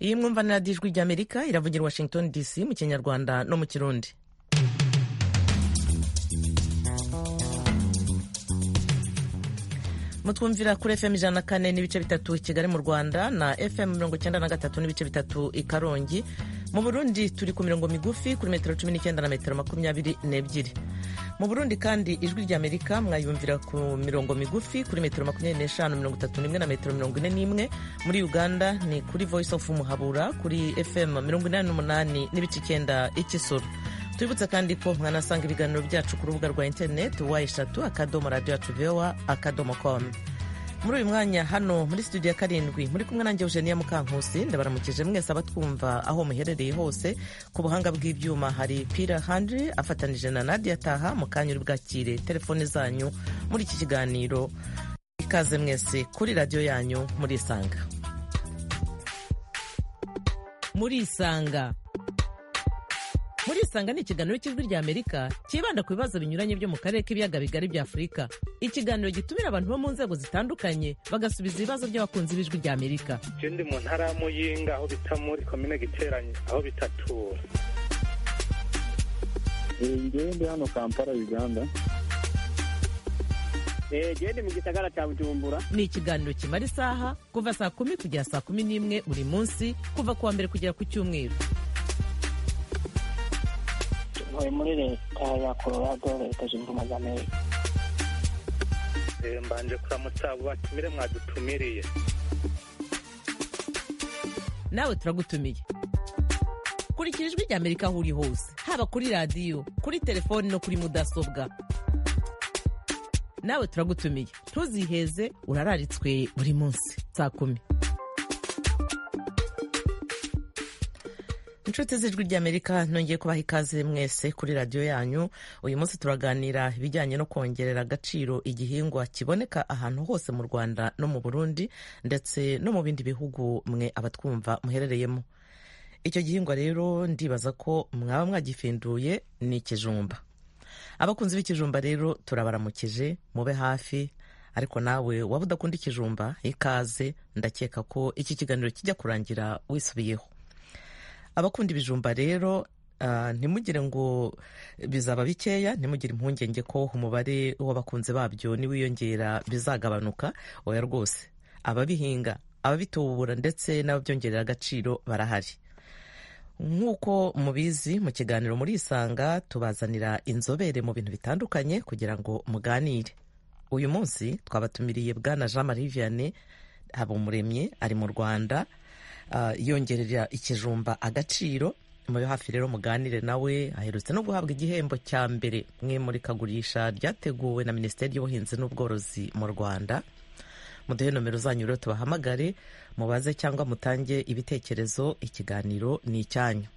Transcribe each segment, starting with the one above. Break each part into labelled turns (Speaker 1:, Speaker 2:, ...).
Speaker 1: iyi mwumva na radiyo ijwi ry'amerika iravugira washington dc mu kinyarwanda no mu kirundi mutwumvira kuri fm ijana na kane n'ibice bitatu kigali mu rwanda na fm mirongo icyenda na gatatu n'ibice bitatu i karongi mu burundi turi ku mirongo migufi kuri metero cumi n'icyenda na metero makumyabiri n'ebyiri mu burundi kandi ijwi ry'amerika mwayumvira ku mirongo migufi kuri metero makumyabiri n'eshanu mirongo itatu n'imwe na metero mirongo ine n'imwe muri uganda ni kuri voice of muhabura kuri fm mirongo inani n'umunani n'ibice icyenda ikisoro twibutse kandi ko mwanasanga ibiganiro byacu ku rubuga rwa interineti wa eshatu akadomo radiyo yacu vewa akadomo komu muri uyu mwanya hano muri studio ya karindwi muri kumwe nanjye eugenia mukankusi ndabaramukije mwese abatwumva aho muherereye hose ku buhanga bw'ibyuma hari pira handiri afatanije na nadia taha mu kanya uri bwakire telefone zanyu muri iki kiganiro ikaze mwese kuri radiyo yanyu murisanga murisanga murisanga ni ikiganiro cy'ijwi ry'amerika cyibanda ku bibazo binyuranye byo mu karere k'ibiyaga bigari bya afurika ikiganiro gitumira abantu bo mu nzego zitandukanye bagasubiza ibibazo by'abakunzi b'ijwi ry'amerika
Speaker 2: icyo ndi mu ntara ya muyinga aho bita muri komine giteranye aho bitatura
Speaker 3: ngewe ndi hano kampala uganda
Speaker 4: gende mu gisagara cya bujumbura
Speaker 1: ni ikiganiro kimara isaha kuva saa kumi kugera saa kumi n'imwe buri munsi kuva ku wa mbere kugera ku cyumweru
Speaker 5: ntuye muri leta ya colorado leta zunze ubumwe za amerika
Speaker 2: mbanje kuramutsa abo batumire mwadutumiriye
Speaker 1: nawe turagutumiye kurikira ijwi rya amerika aho uri hose haba kuri radiyo kuri telefoni no kuri mudasobwa nawe turagutumiye ntuziheze urararitswe buri munsi saa kumi inshuti z'ijwi ry'amerika nongeye kubaha ikaze mwese kuri radiyo yanyu uyu munsi turaganira ibijyanye no kongerera agaciro igihingwa kiboneka ahantu hose mu rwanda no mu burundi ndetse no mu bindi bihugu mwe abatwumva muherereyemo icyo gihingwa rero ndibaza ko mwaba mwagifinduye ni ikijumba abakunzi b'ikijumba rero turabaramukije mube hafi ariko nawe waba udakunda ikijumba ikaze ndakeka ko iki kiganiro kijya kurangira wisubiyeho abakunda ibijumba rero ntimugire ngo bizaba bikeya ntimugire impungenge ko umubare w'abakunzi babyo niwiyongera bizagabanuka oya rwose ababihinga ababitubura ndetse n'ababyongerera agaciro barahari nk'uko mubizi mu kiganiro murisanga tubazanira inzobere mu bintu bitandukanye kugira ngo muganire uyu munsi twabatumiriye bwana jean marie vianney habumuremye ari mu rwanda yongerera ikijumba agaciro muri hafi rero muganire nawe aherutse no guhabwa igihembo cya mbere mwe murikagurisha ryateguwe na minisiteri y'ubuhinzi n'ubworozi mu rwanda muduhe nomero zanyu rero tubahamagare mubaze cyangwa mutange ibitekerezo ikiganiro ni icyanyu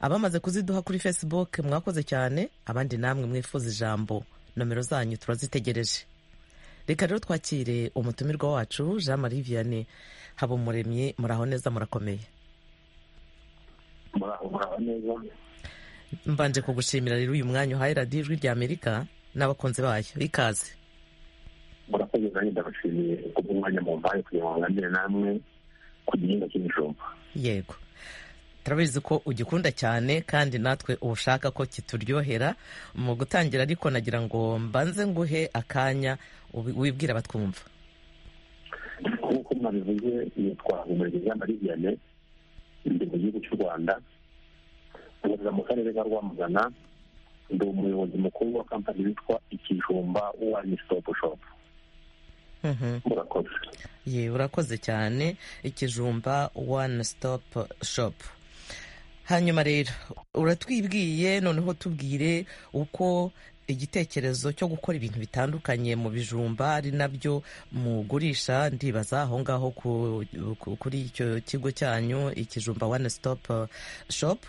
Speaker 1: abamaze kuziduha kuri facebook mwakoze cyane abandi namwe mwifuza ijambo nomero zanyu turazitegereje reka rero twakire umutumirwa wacu jean marie vianney habumuremyi muraho neza murakomeye mbanje kugushimira rero uyu mwanya uhaye radiyo ijwi rya amerika n'abakunzi bayo ikaze
Speaker 3: murakoze nanjye ndabashimiye kubw'umwanya mumpaye kugira ngo nganire namwe ku gihingwa cy'ibijumba
Speaker 1: yego turabizi ko ugikunda cyane kandi natwe ushaka ko kituryohera mu gutangira ariko nagira ngo mbanze nguhe akanya wibwira batwumva
Speaker 3: nk'uko mwabivuze yitwa umurenge y'amariviyane ndi mu gihugu cy'u rwanda nkorera mu karere ka rwamagana ndi umuyobozi mukuru wa kampani witwa ikijumba wani sitopu shopu urakoze
Speaker 1: ye urakoze cyane ikijumba wani sitopu shopu hanyuma rero uratwibwiye noneho tubwire uko igitekerezo cyo gukora ibintu bitandukanye mu bijumba ari nabyo mugurisha ndibaza aho ngaho kuri icyo kigo cyanyu ikijumba one stop shop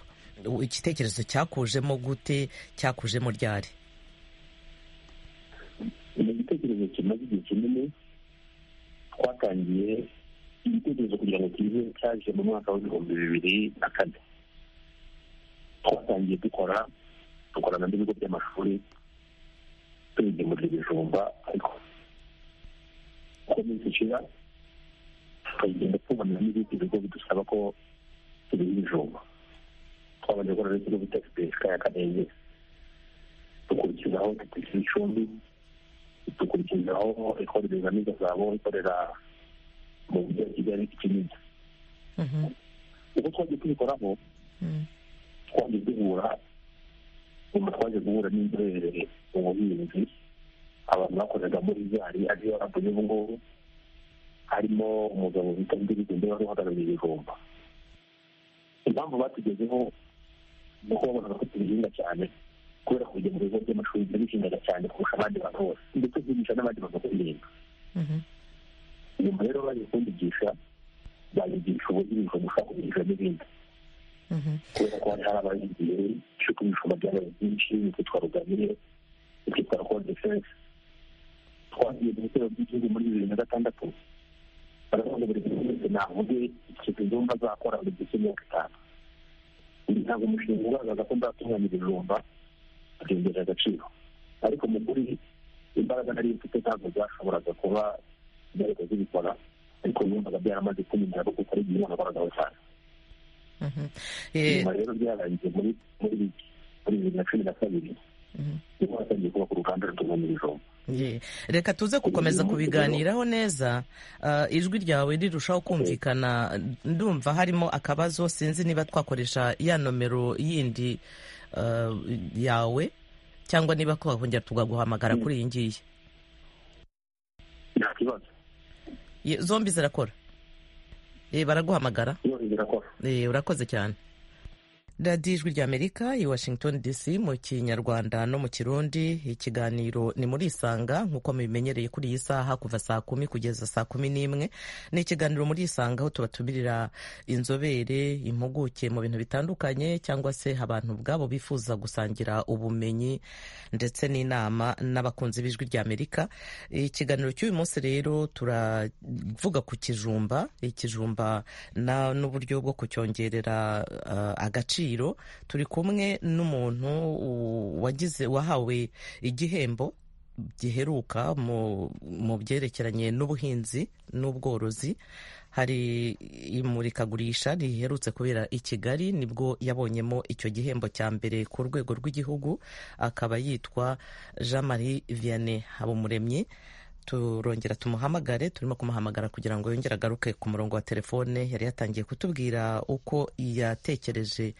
Speaker 1: igitekerezo cyakujemo gute cyakujemo ryari
Speaker 3: ni igitekerezo kimaze igihe kinini twatangiye igitekerezo kugira ngo kize cyaje mu mwaka w'ibihumbi bibiri na kane twatangiye dukora dukorana n'ibigo by'amashuri tubigemurira ibijumba ariko uko iminsi ishira tukagenda tubona n'ibindi bigo bidusaba ko tubiha ibijumba twabanje gukora n'ikigo bita sipesika ya kanenge dukurikizaho tukishyura icumbi dukurikizaho ikorera ingamiza zabo ikorera mu mujyi wa kigali kinini
Speaker 1: Mhm.
Speaker 3: uko twagiye tubikoraho
Speaker 1: Mm.
Speaker 3: twagiye duhura nyuma twaje guhura n'inzobere mu buhinzi abantu bakoreraga muri zari ariyo rabuye ubu ngubu harimo umugabo bita ndirizende wari uhagarariye ibijumba impamvu batugezeho ni uko babonaga ko tubihinga cyane kubera kujya mu bigo by'amashuri turabihingaga cyane kurusha abandi bantu bose ndetse twigisha n'abandi bantu kubihinga
Speaker 1: Mhm.
Speaker 3: nyuma rero baje kundigisha babigisha uburyo ibijumba ushobora kubihinga n'ibindi
Speaker 1: Mhm.
Speaker 3: kubera ko hari hari abayigiye cy'uko ibijumba byabaye byinshi bitwitwa rugamire bitwitwa rodefense twagiye mu bitero by'igihugu muri bibiri na gatandatu baravuga buri muntu wese navuge ikintu igomba azakora buri gihe cy'imyaka itanu ibi ntabwo umushinga ugaragaza ko nzatunganya ibijumba abyongerera agaciro ariko mu kuri imbaraga nari mfite ntabwo byashoboraga kuba byareka zibikora ariko numvaga byaramaze kumenyera ko kuko ari igihe nakoragaho cyane
Speaker 1: Mhm. Eh,
Speaker 3: nyuma rero byarangiye muri muri bibiri muri bibiri na cumi na kabiri
Speaker 1: mhm.
Speaker 3: niho hatangiye kubaka uruganda rutunganya ibijumba
Speaker 1: Ye. reka tuze gukomeza kubiganiraho neza Ah, ijwi ryawe rirushaho kumvikana ndumva harimo akabazo sinzi niba twakoresha ya nomero yindi ah, yawe cyangwa niba twakongera tukaguhamagara kuri iyi ngiyi
Speaker 3: nta kibazo
Speaker 1: Ye, zombi zirakora Eh, baraguhamagara
Speaker 3: yose zirakora
Speaker 1: Eh, urakoze cyane radiyo ijwi ry'amerika i washington dc mu kinyarwanda no mu kirundi ikiganiro ni muri isanga nk'uko mubimenyereye kuri iyi saha kuva saa kumi kugeza saa kumi n'imwe ni ikiganiro muri isanga aho tubatumirira inzobere impuguke mu bintu bitandukanye cyangwa se abantu ubwabo bifuza gusangira ubumenyi ndetse n'inama n'abakunzi b'ijwi ry'amerika ikiganiro cy'uyu munsi rero turavuga ku kijumba ikijumba na n'uburyo bwo kucyongerera eh, agaciro turi kumwe n'umuntu u- wagize wahawe igihembo giheruka mu mu byerekeranye n'ubuhinzi n'ubworozi hari imurikagurisha riherutse kubera i Kigali nibwo yabonyemo icyo gihembo cya mbere ku rwego rw'igihugu akaba yitwa Jean Marie Vianney Habumuremyi turongera tumuhamagare turimo kumuhamagara kugira ngo yongere agaruke ku murongo wa telefone yari yatangiye kutubwira uko yatekereje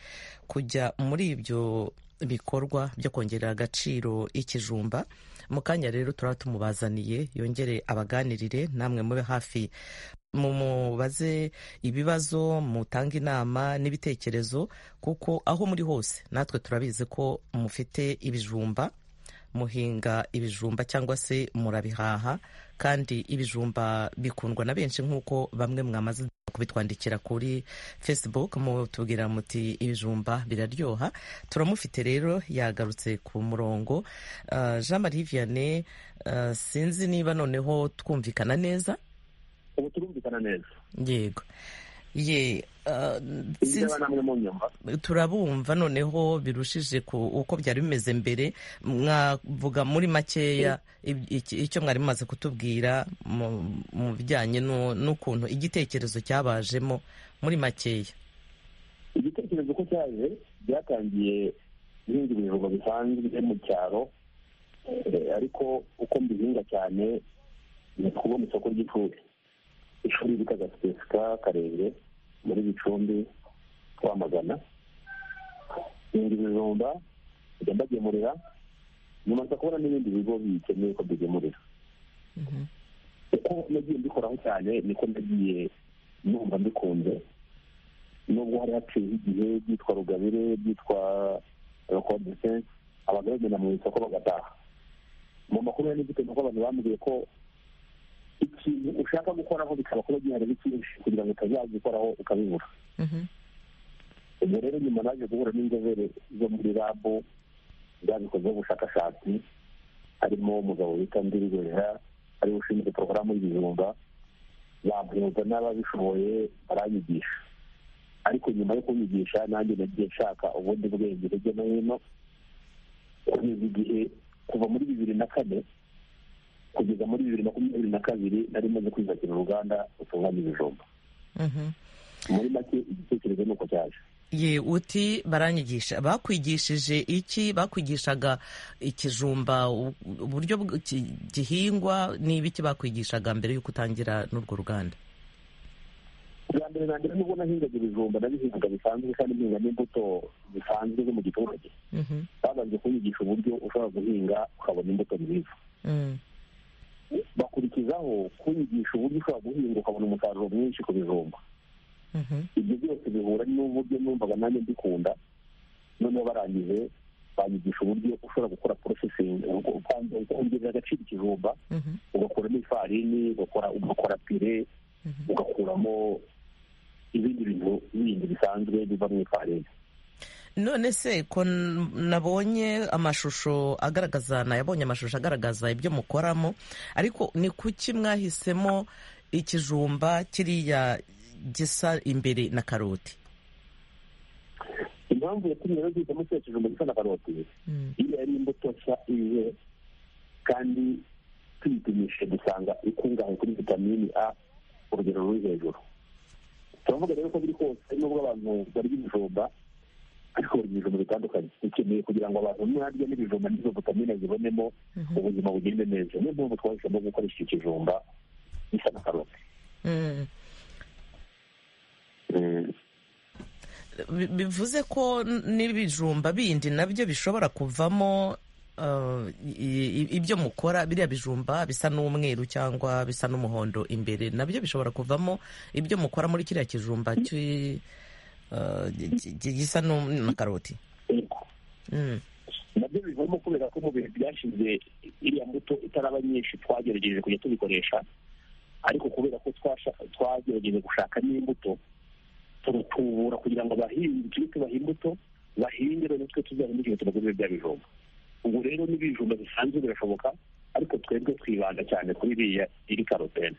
Speaker 1: kujya muri ibyo bikorwa byo kongerera agaciro ikijumba mu kanya rero turaba tumubazaniye yongere abaganirire namwe mube hafi mumubaze ibibazo mutange inama n'ibitekerezo kuko aho muri hose natwe turabizi ko mufite ibijumba muhinga ibijumba cyangwa se murabihaha kandi ibijumba bikundwa na benshi nk'uko bamwe mwamaze kubitwandikira kuri facebook mutubwira muti ibijumba biraryoha turamufite rero yagarutse ku murongo Ah, jean marie vianney ah, sinzi niba noneho twumvikana neza
Speaker 3: ubu turumvikana neza
Speaker 1: yego ye ah, sinzi-
Speaker 3: niba namwe mu nyumva
Speaker 1: turabumva noneho birushije ku uko byari bimeze mbere mwavuga muri makeya ib- iki- icyo mwari mumaze kutubwira mu- mu bijyanye n'u- n'ukuntu igitekerezo cyabajemo muri makeya
Speaker 3: igitekerezo ko cyaje byatangiye guhinga ibijumba bisanzwe mu cyaro eh, ariko uko mbihinga cyane ni kubona isoko ry'ishuri ishuri bita gasipesika karere muri gicumbi twamagana hinga ibijumba njya mbagemurira nyuma nza kubona n'ibindi bigo bikeneye ko bigemurira uko nagiye mbikoraho cyane niko nagiye numva mbikunze nubwo hari haciyeho igihe byitwa rugabire byitwa rekodese abantu bagenda mu isoko bagataha mu makuru ya nigite nuko abantu bambwiye ko ikintu ushaka gukoraho bikaba kuba gihari ari cyinshi kugira ngo utazagikoraho ukabibura ubwo rero nyuma naje guhura n'inzobere zo muri rabu zabikozeho ubushakashatsi harimo umugabo witwa ndirigorera ari we ushinzwe porogaramu y'ibijumba bamuhuza n'ababishoboye baranyigisha ariko nyuma yo kunyigisha nanjye nagiye nshaka ubundi bwenge hirya no hino kugeza igihe kuva muri bibiri na kane kugeza muri bibiri makumyabiri na kabiri nari maze kwiyubakira uruganda rutunganya ibijumba
Speaker 1: Mhm.
Speaker 3: muri make igitekerezo ni uko cyaje
Speaker 1: ye uti baranyigisha bakwigishije iki bakwigishaga ikijumba u- uburyo bw- ki- gihingwa n'ibiki bakwigishaga mbere y'uko utangira n'urwo ruganda
Speaker 3: bwa mbere na mbere nubwo nahingaga ibijumba nabihingaga bisanzwe kandi nhinga n'imbuto zisanzwe zo mu giturage
Speaker 1: Mhm.
Speaker 3: babanje kunyigisha uburyo ushobora guhinga ukabona imbuto nziza
Speaker 1: Mm.
Speaker 3: bakurikizaho kunyigisha uburyo ushobora guhinga ukabona umusaruro mwinshi ku bijumba
Speaker 1: Mhm.
Speaker 3: ibyo byose bihura n'uburyo numvaga nanjye mbikunda noneho barangije banyigisha uburyo ushobora gukora porosesingi ukongerera agaciro ikijumba
Speaker 1: Mhm.
Speaker 3: ugakuramo ifarini ugakora ugakora pire
Speaker 1: Mhm.
Speaker 3: ugakuramo ibindi bintu bindi bisanzwe biva mu ifarini
Speaker 1: none se ko n- nabonye amashusho agaragaza nayabonye amashusho agaragaza ibyo mukoramo ariko ni kuki mwahisemo ikijumba kiriya gisa imbere na karoti
Speaker 3: impamvu yatumye rero duhitamo kiriya kijumba gisa na karoti
Speaker 1: Mm.
Speaker 3: iyo yari imbuto nshya ije kandi tuyipimishije dusanga ikungahaye kuri vitamini a urugero ruri hejuru turavuga rero ko biri kose nubwo abantu barya ibijumba ariko barya ibijumba bitandukanye bikenewe kugira ngo abantu niharya n'ibijumba n'izo vitamine zibonemo
Speaker 1: Mhm.
Speaker 3: ubuzima bugende neza niyo mpamvu twahisemo gukoresha ikijumba gisa na karoti
Speaker 1: Mm.
Speaker 3: Mm.
Speaker 1: Bi- bivuze ko n- n'ibijumba bindi nabyo bishobora kuvamo uh, i- i- ibyo mukora biriya bijumba bisa n'umweru cyangwa bisa n'umuhondo imbere nabyo bishobora kuvamo ibyo mukora muri kiriya kijumba cy- uh, gi- gi- gi- gisa n'u- na karoti
Speaker 3: Yego.
Speaker 1: Mm,
Speaker 3: nabyo bivamo kubera ko mu bihe byashize iriya mbuto itaraba nyinshi twagerageje kujya tubikoresha ariko kubera ko twasha- twagerageje gushaka n'imbuto turatubura kugira ngo abahinzi tujye tubaha imbuto bahinge rero twe tuzabone igihe tubagurire bya bijumba ubu rero n'ibijumba bisanzwe birashoboka ariko twebwe twibanda cyane kuri iriya iri karotene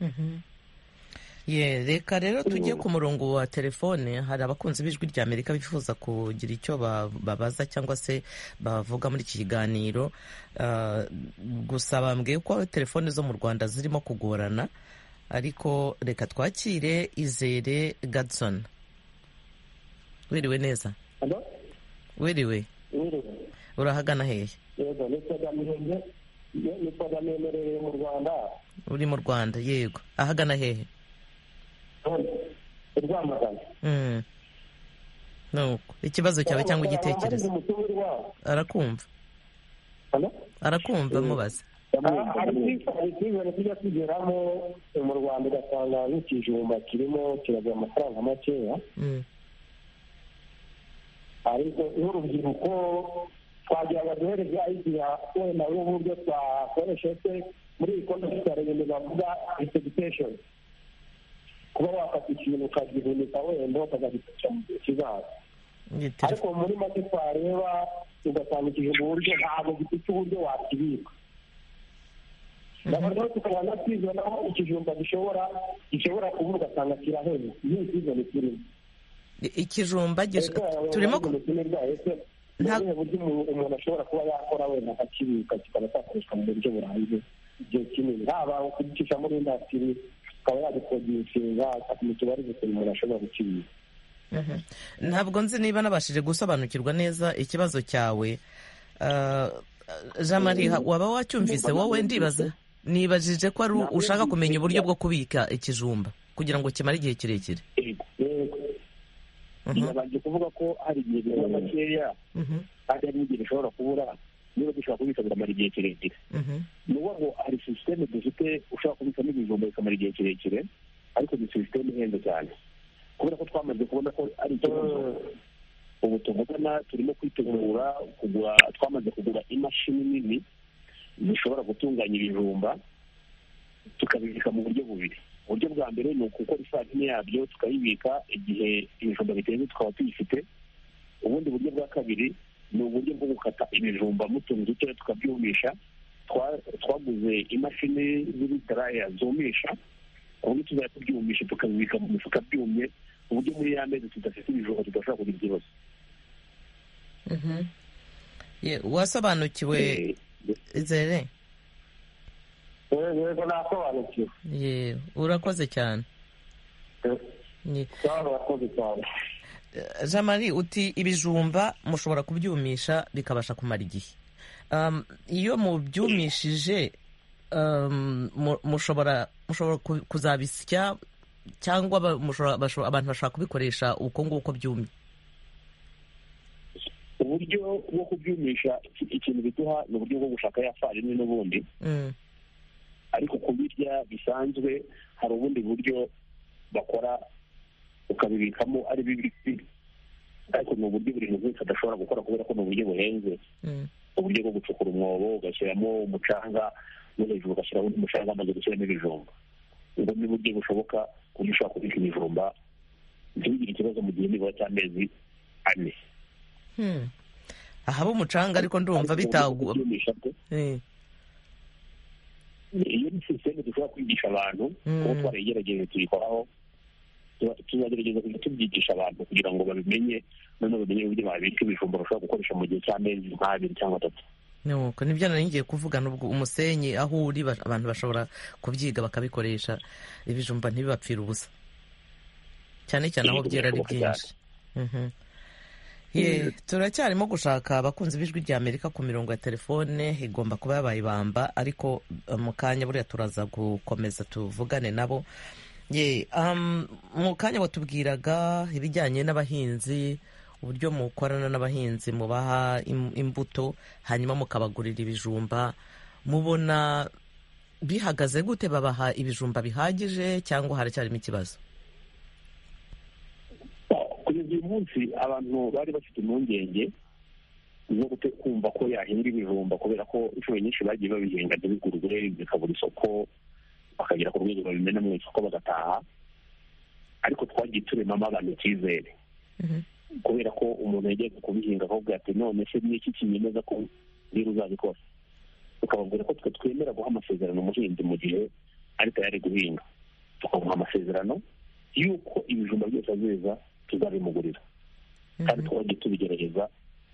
Speaker 1: mhm. Ye, reka rero tujye ku murongo wa telefone hari abakunzi b'ijwi rya amerika bifuza kugira icyo ba- babaza cyangwa se bavuga muri iki kiganiro Ah, gusa bambwiye ko telefone zo mu rwanda zirimo kugorana ariko reka twakire izere gadson wiriwe neza
Speaker 5: Alo?
Speaker 1: wiriwe
Speaker 5: Mwiriwe.
Speaker 1: urahagana hehe
Speaker 5: Yego, ni Pagamihenge. Ni Pagamemerere mu Rwanda.
Speaker 1: uri mu rwanda yego ahagana hehe
Speaker 5: Hano. I Rwamagana.
Speaker 1: Mm. nuko ikibazo cyawe cyangwa igitekerezo
Speaker 5: Hari umutumire wabo.
Speaker 1: arakumva
Speaker 5: Alo?
Speaker 1: arakumva mubaza
Speaker 5: Ah, hari icyizere- hari icyizere tujya tugeramo mu Rwanda ugasanga nk'ikijumba kirimo kiragura amafaranga makeya
Speaker 1: Mm,
Speaker 5: ariko n'urubyiruko twagira ngo duhere bya igihe wowe nawe uburyo twakoresha se muri iyi konti ya ibintu bavuga resegitation kuba wafata ikintu ukagihunika wenda ukazagifasha mu gihe kizaza
Speaker 1: iyi
Speaker 5: ariko
Speaker 1: telefone-
Speaker 5: muri make twareba ugasanga ikintu mu buryo ntabwo gifite uburyo wakibika nabantu tukaba na sizoni aho ikijumba gishobora gishobora kuba ugasanga kirahenda iyi sizoni kirimo
Speaker 1: I- ikijumba gish- turimo ku- Nta-
Speaker 5: ntabwo buryo umuntu umuntu ashobora kuba yakora wenda akakibika kikaba cyakoreshwa mu buryo burambye igihe kinini haba kugicisha muri indasitiri akaba yagikodeshinga mu tubari gusa umuntu ashobora gukibika
Speaker 1: Mhm. ntabwo nzi niba nabashije gusobanukirwa neza ikibazo cyawe Ah, jean marie ha- waba wacyumvise wowe ndibaza nibajije ko ari u- ushaka kumenya uburyo bwo kubika ikijumba kugira ngo kimare igihe kirekire
Speaker 3: yego
Speaker 5: Yego.
Speaker 1: Mhm,
Speaker 3: nabanje kuvuga ko hari igihe biba makeya
Speaker 1: mhm,
Speaker 3: kandi hari n'igihe bishobora kubura niba dushobora kubika biramara igihe kirekire
Speaker 1: mhm,
Speaker 3: ni ukuvuga ngo hari sisiteme dufite ushobora kubikamo ibijumba bikamara igihe kirekire ariko ni sisiteme ihenze cyane kubera ko twamaze kubona ko ari ikibazo ubu tuvugana turimo kwitegura kugura twamaze kugura imashini nini zishobora gutunganya ibijumba tukabibika mu buryo bubiri uburyo bwa mbere ni ugukora ifarini yabyo tukayibika igihe ibijumba biteze tukaba tuyifite ubundi buryo bwa kabiri ni uburyo bwo gukata ibijumba mu tuntu dutoya tukabyumisha twa- twaguze imashini z'ibitaraya zumisha ku buryo tuzajya tubyumisha tukabibika mu mifuka byumye ku buryo muri ya mezi tudafite ibijumba tudashobora kugira ikibazo
Speaker 1: mhm. Ye, wasobanukiwe
Speaker 3: Eh,
Speaker 1: izere
Speaker 5: yego yego nasobanukiwe
Speaker 1: Ye, urakoze cyane Ni-
Speaker 5: cyangwa abakozi cyane
Speaker 1: jean marie uti ibijumba mushobora kubyumisha bikabasha kumara igihe Um, iyo mubyumishije um, mu- mushobora mushobora ku- kuzabisya cyangwa ba- mushobora- basho- abantu bashobora kubikoresha uko nguko byumye
Speaker 3: uburyo bwo kubyumisha iki- ikintu biduha ni uburyo bwo gushaka ya farini n'ubundi
Speaker 1: Mm,
Speaker 3: ariko kubirya bisanzwe hari ubundi buryo bakora ukabibikamo ari bibisi ariko ni uburyo buri muntu wese adashobora gukora kubera ko ni uburyo buhenze
Speaker 1: mm,
Speaker 3: uburyo bwo gucukura umwobo ugashyiramo umucanga no hejuru ugashyiraho undi mucanga maze gushyiramo ibijumba ubwo ni uburyo bushoboka ku buryo ushobora kubika ibijumba ntibigire ikibazo mu gihe nibura cy'amezi ane
Speaker 1: hmm. ahaba umucanga ariko ndumva bitagwa
Speaker 3: Kubyumisha bwo,
Speaker 1: Eh,
Speaker 3: iyo ni sisiteme dushobora kwigisha abantu
Speaker 1: Mm.
Speaker 3: kuba twarayigerageje tuyikoraho tuba- tuzagerageza kujya tubyigisha abantu kugira ngo babimenye noneho bamenye uburyo babika ibijumba bashobora gukoresha mu gihe cy'amezi nk'abiri cyangwa atatu
Speaker 1: nuko nibyo nari ngiye kuvuga nubwo umusenyi aho uri ba- abantu bashobora kubyiga bakabikoresha ibijumba ntibibapfira ubusa cyane cyane aho byera ari byinshi Mhm. Ye, turacyarimo gushaka abakunzi b'ijwi rya amerika ku mirongo ya telefone igomba kuba yabaye ibamba ariko eh, mu kanya buriya turaza gukomeza tuvugane nabo ye um, mu kanya watubwiraga ibijyanye n'abahinzi uburyo mukorana n'abahinzi mubaha im- imbuto hanyuma mukabagurira ibijumba mubona bihagaze gute babaha ibijumba bihagije cyangwa haracyarimo ikibazo
Speaker 3: kugeza uyu munsi abantu bari bafite impungenge zo gute- kumva ko yahinga ibijumba kubera ko inshuro nyinshi bagiye babihinga ntibigurwe bikabura isoko bakagera ku rwego babimena mu isoko bagataha ariko twagiye turemamo abantu icyizere
Speaker 1: Mhm.
Speaker 3: kubera ko umuntu yagiye kubihinga akavuga ati none se ni iki kinyemeza ko niba uzabikora tukababwira ko twe twemera guha amasezerano umuhinzi mu gihe ari tayari guhinga tukamuha amasezerano y'uko ibijumba byose azeza tuzabimugurira kandi twajya tubigerageza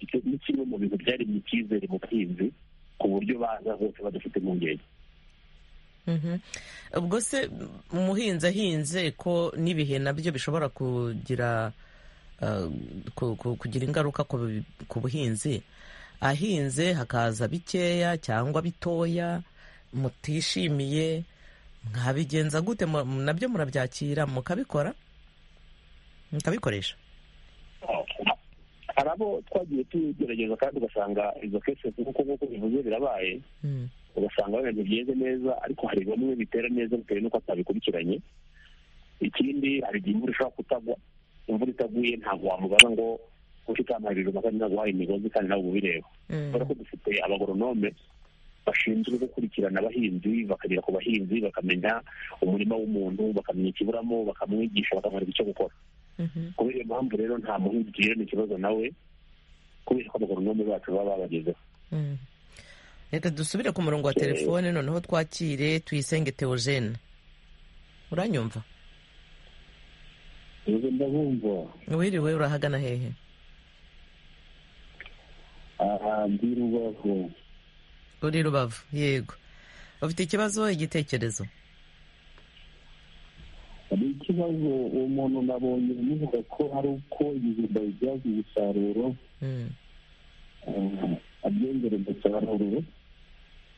Speaker 3: icyo ni kimwe mu bintu byaremye icyizere mu buhinzi ku buryo baza bose badafite impungenge
Speaker 1: Mhm. ubwo se umuhinzi ahinze ko n'ibihe nabyo bishobora kugira uh, ku- ku- kugira ingaruka ku bu- ku buhinzi ahinze hakaza bikeya cyangwa bitoya mutishimiye mwabigenza gute Mu- mu- nabyo murabyakira mukabikora mukabikoresha
Speaker 3: hari abo twagiye tugerageza kandi ugasanga izo kese nk'uko nk'uko bivuze birabaye
Speaker 1: Mm.
Speaker 3: ugasanga wenda byeze neza ariko hari bamwe bitera neza bitewe n'uko atabikurikiranye ikindi hari igihe imvura ishobora kutagwa imvura itaguye ntabwo wamubaza ngo kuko itampaye ibijumba kandi ntabwo wahaye imigozi kandi ntabwo ubireba
Speaker 1: Mm.
Speaker 3: kubera ko dufite abagoronome bashinzwe gukurikirana abahinzi bakagera ku bahinzi bakamenya umurima w'umuntu bakamenya ikiburamo bakamwigisha bakamwereka icyo gukora
Speaker 1: Mhm.
Speaker 3: kubera iyo mpamvu rero nta muhinzi ugirana ikibazo nawe kubera ko abagoronome bacu baba babagezeho
Speaker 1: Mm. reka dusubire ku murongo wa telefone noneho twakire tuyisenge teogene uranyumva
Speaker 5: ubu ndabumva
Speaker 1: wiriwe urahagana hehe
Speaker 5: aha ndi rubavu
Speaker 1: uri rubavu yego ufite ikibazo igitekerezo
Speaker 5: hari ikibazo uwo muntu nabonye muvuga ko hari uko ibijumba bibyaza umusaruro
Speaker 1: Mm,
Speaker 5: abyongera umusaruro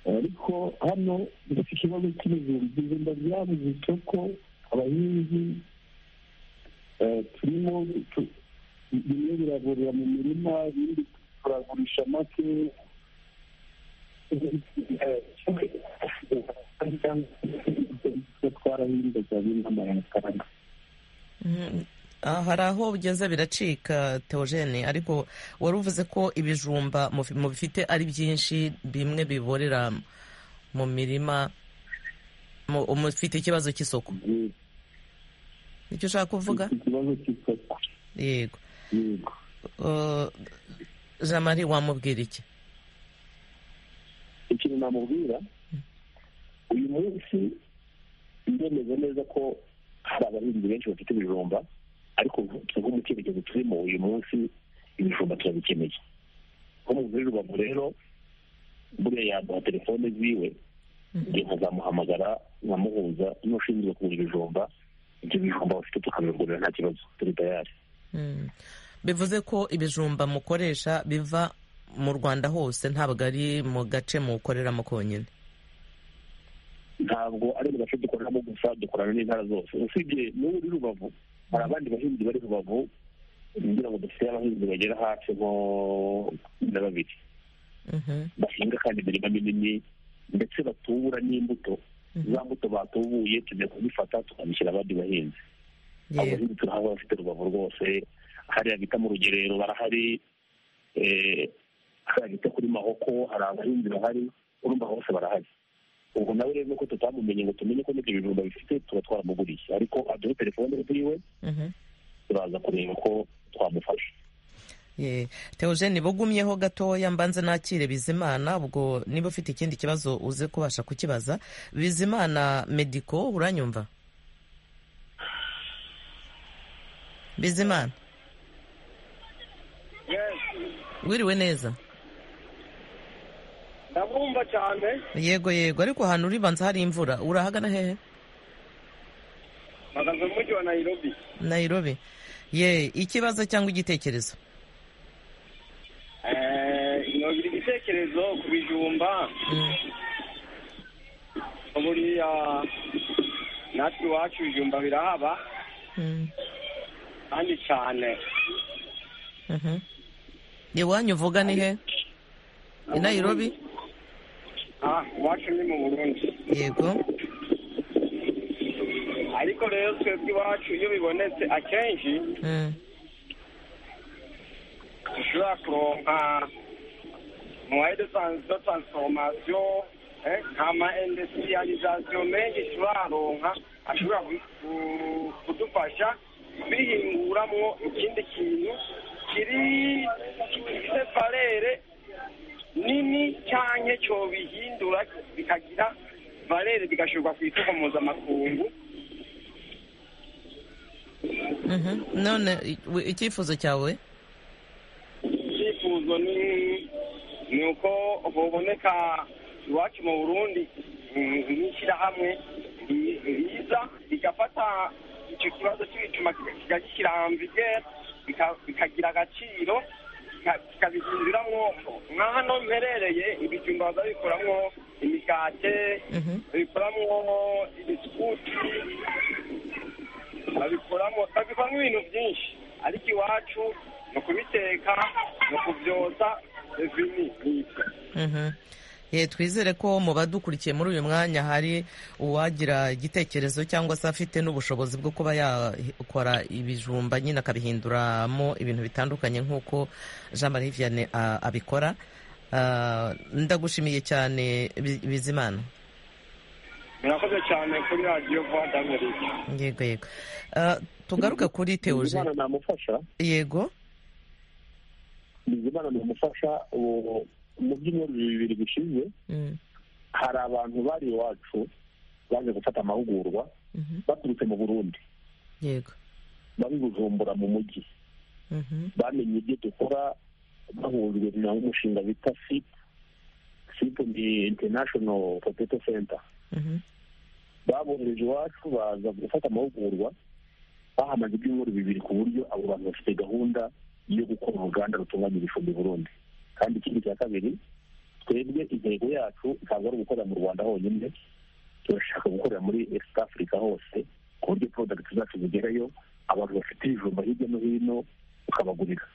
Speaker 5: ariko hano dufite ikibazo cy'ibijumba ibijumba byabuze isoko abahinzi eh, turimo tu- bimwe biraburira mu mirima ibindi turagurisha make twarahinze cyane n'amayakaranga
Speaker 1: mm. Ah, hari aho ugeze biracika teogene ariko wari uvuze ko ibijumba mufi- mubifite ari byinshi bimwe biborera mu mirima mu- mufite ikibazo cy'isoko icyo ushaka kuvuga
Speaker 5: ikibazo cy'isoko
Speaker 1: yego
Speaker 5: yego
Speaker 1: Uh, jean marie wamubwira iki
Speaker 3: ikintu namubwira uyu munsi ndemeze neza ko hari abahinzi benshi bafite ibijumba ariko tuvuge mu cyerekezo turimo uyu munsi ibijumba turabikeneye nko mu muri rubavu rero buriya yaduha telefone ziwe njye nkazamuhamagara nkamuhuza n'ushinzwe kugura ibijumba ibyo bijumba bafite tukabigurira nta kibazo turi tayari
Speaker 1: bivuze ko ibijumba mukoresha biva mu rwanda hose ntabwo ari mu gace mukoreramo konyine
Speaker 3: ntabwo ari mu gace dukoreramo gusa dukorana n'intara zose usibye n'ubu uri rubavu hari abandi bahinzi bari rubavu ngira ngo dufite abahinzi bagera hafi nko na babiri bahinga kandi imirima minini ndetse batubura n'imbuto za mbuto batubuye tujya kuzifata tukazishyira abandi bahinzi abo bahinzi turahabona bafite rubavu rwose hariya bita mu rugerero barahari hariya bita kuri mahoko hari abahinzi bahari urumva bose barahari ubwo nawe rero nuko tutamumenye ngo tumenye ko n'ibyo bijumba bifite tuba twaramuguriye ariko aduhe telefone yiwe turaza kureba ko twamufasha
Speaker 1: Ye, Theogene bugumyeho gatoya mbanze nakire Bizimana ubwo niba ufite ikindi kibazo uze kubasha kukibaza Bizimana Medico uranyumva Bizimana Wiriwe neza
Speaker 6: ndabumva cyane
Speaker 1: Yego yego ariko ahantu uri banza hari imvura urahagana hehe
Speaker 6: mpagaze mu mujyi wa Nairobi
Speaker 1: Nairobi Ye ikibazo cyangwa igitekerezo
Speaker 6: Eh, nobira igitekerezo ku bijumba buriya natwe iwacu ibijumba birahaba
Speaker 1: Mm.
Speaker 6: kandi cyane
Speaker 1: Mhm. iwanyu uvuga ni he i Nairobi
Speaker 6: Ah, iwacu ni mu burundi
Speaker 1: yego
Speaker 6: ariko rero twebwe iwacu iyo bibonetse akenshi
Speaker 1: Mm.
Speaker 6: dushobora kuronka muwaye de tran- de transformation eh, nkama industrialisation menshi turaronka ashobora ku- ku- kudufasha bihinguramwo ikindi kintu kiri gifite valere nini canke cobihindura bikagira valere bigashirwa ku isoko mpuzamakungu
Speaker 1: Mhm. none i- wi- icyifuzo cyawe
Speaker 6: icyifuzo ni ni uko hoboneka iwacu mu burundi mm, n'ishyirahamwe ri- riza rigafata icyo kibazo cy'ibicuma kika- kikagishyira amvigere bikagira agaciro kika- kikabihinduramwo nka hano mperereye ibijumba bazabikoramwo imigate
Speaker 1: Mhm.
Speaker 6: babikoramo ibisukuti babikoramo babikoramo ibintu byinshi ariko iwacu ni ukubiteka ni ukubyotsa ibi ni ibyo
Speaker 1: Mhm. Ye, twizere ko mu badukurikiye muri uyu mwanya hari uwagira igitekerezo cyangwa se afite n'ubushobozi bwo kuba yakora ibijumba nyine akabihinduramo ibintu bitandukanye nk'uko jean marie vianney ah, abikora Ah, ndagushimiye cyane Bi- bizimana
Speaker 6: murakoze cyane kuri radiyo vuba damerike
Speaker 1: yego yego Ah, tugaruke kuri teoje
Speaker 3: bizimana namufasha
Speaker 1: yego
Speaker 3: bizimana namufasha ubu mu by'ibyumweru bibiri bishize
Speaker 1: Mm,
Speaker 3: hari abantu bari iwacu baje gufata amahugurwa
Speaker 1: mhm,
Speaker 3: baturutse mu burundi
Speaker 1: yego
Speaker 3: bari bujumbura mu mujyi
Speaker 1: Mhm,
Speaker 3: bamenye ibyo dukora bahujwe n'umushinga bita sip sip ni international potato center
Speaker 1: mhm,
Speaker 3: babohereje iwacu baza gufata amahugurwa bahamaze ibyumweru bibiri ku buryo abo bantu bafite gahunda yo gukora uruganda rutunganya ibicumbi i burundi kandi ikindi cya kabiri twebwe intego yacu ntabwo ari ugukorera mu rwanda honyine turashaka gukorera muri east africa hose ku buryo product zacu zigerayo abantu bafite ibijumba hirya no hino ukabagurira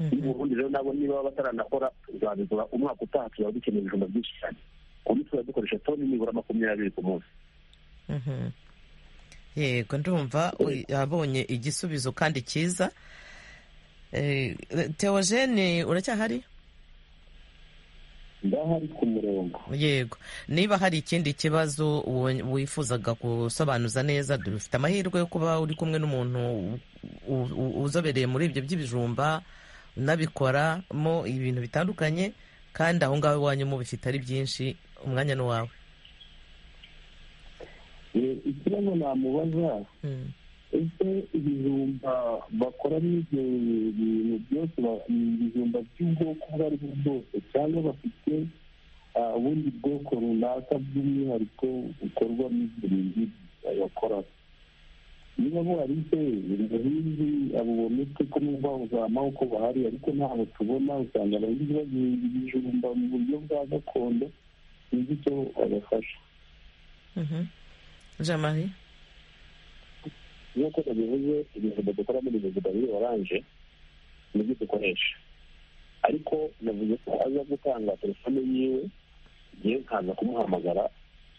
Speaker 1: mhm.
Speaker 3: i burundi rero nabo niba baba bataranakora tuzabigura umwaka utaha tuzaba dukeneye ibijumba byinshi cyane ku buryo tuzaba dukoresha toni nibura makumyabiri ku munsi
Speaker 1: Mhm. yego ndumva uy- yabonye igisubizo kandi cyiza Eh, teogene uracyahari
Speaker 3: ndahari ku murongo
Speaker 1: yego niba hari ikindi kibazo wo- wifuzaga gusobanuza neza dufite amahirwe yo kuba uri kumwe n'umuntu u- u- uzobereye muri ibyo by'ibijumba unabikoramo ibintu bitandukanye kandi aho ngaho iwanyu mubifite ari byinshi umwanya ni uwawe
Speaker 5: Eh, ikibazo namubaza
Speaker 1: Mm.
Speaker 5: ese ibijumba bakoramo ibyo bintu byose ba- ni ibijumba by'ubwoko ubwo ari bwo bwose cyangwa bafite ah, ubundi bwoko runaka by'umwihariko bukorwamo ibyo bintu bakora
Speaker 3: niba buharize ibintu nk'ibi abo bometse ko n'ubwo buzama uko bahari ariko ntabwo tubona usanga abahinzi bagihinga ibijumba mu buryo bwa gakondo sinzi icyo babafasha
Speaker 1: jamari
Speaker 3: nk'uko babivuze ibijumba dukoramo ni ibijumba biri oranje nibyo dukoresha ariko navuze ko aza gutanga telefone yiwe ngewe nkaza kumuhamagara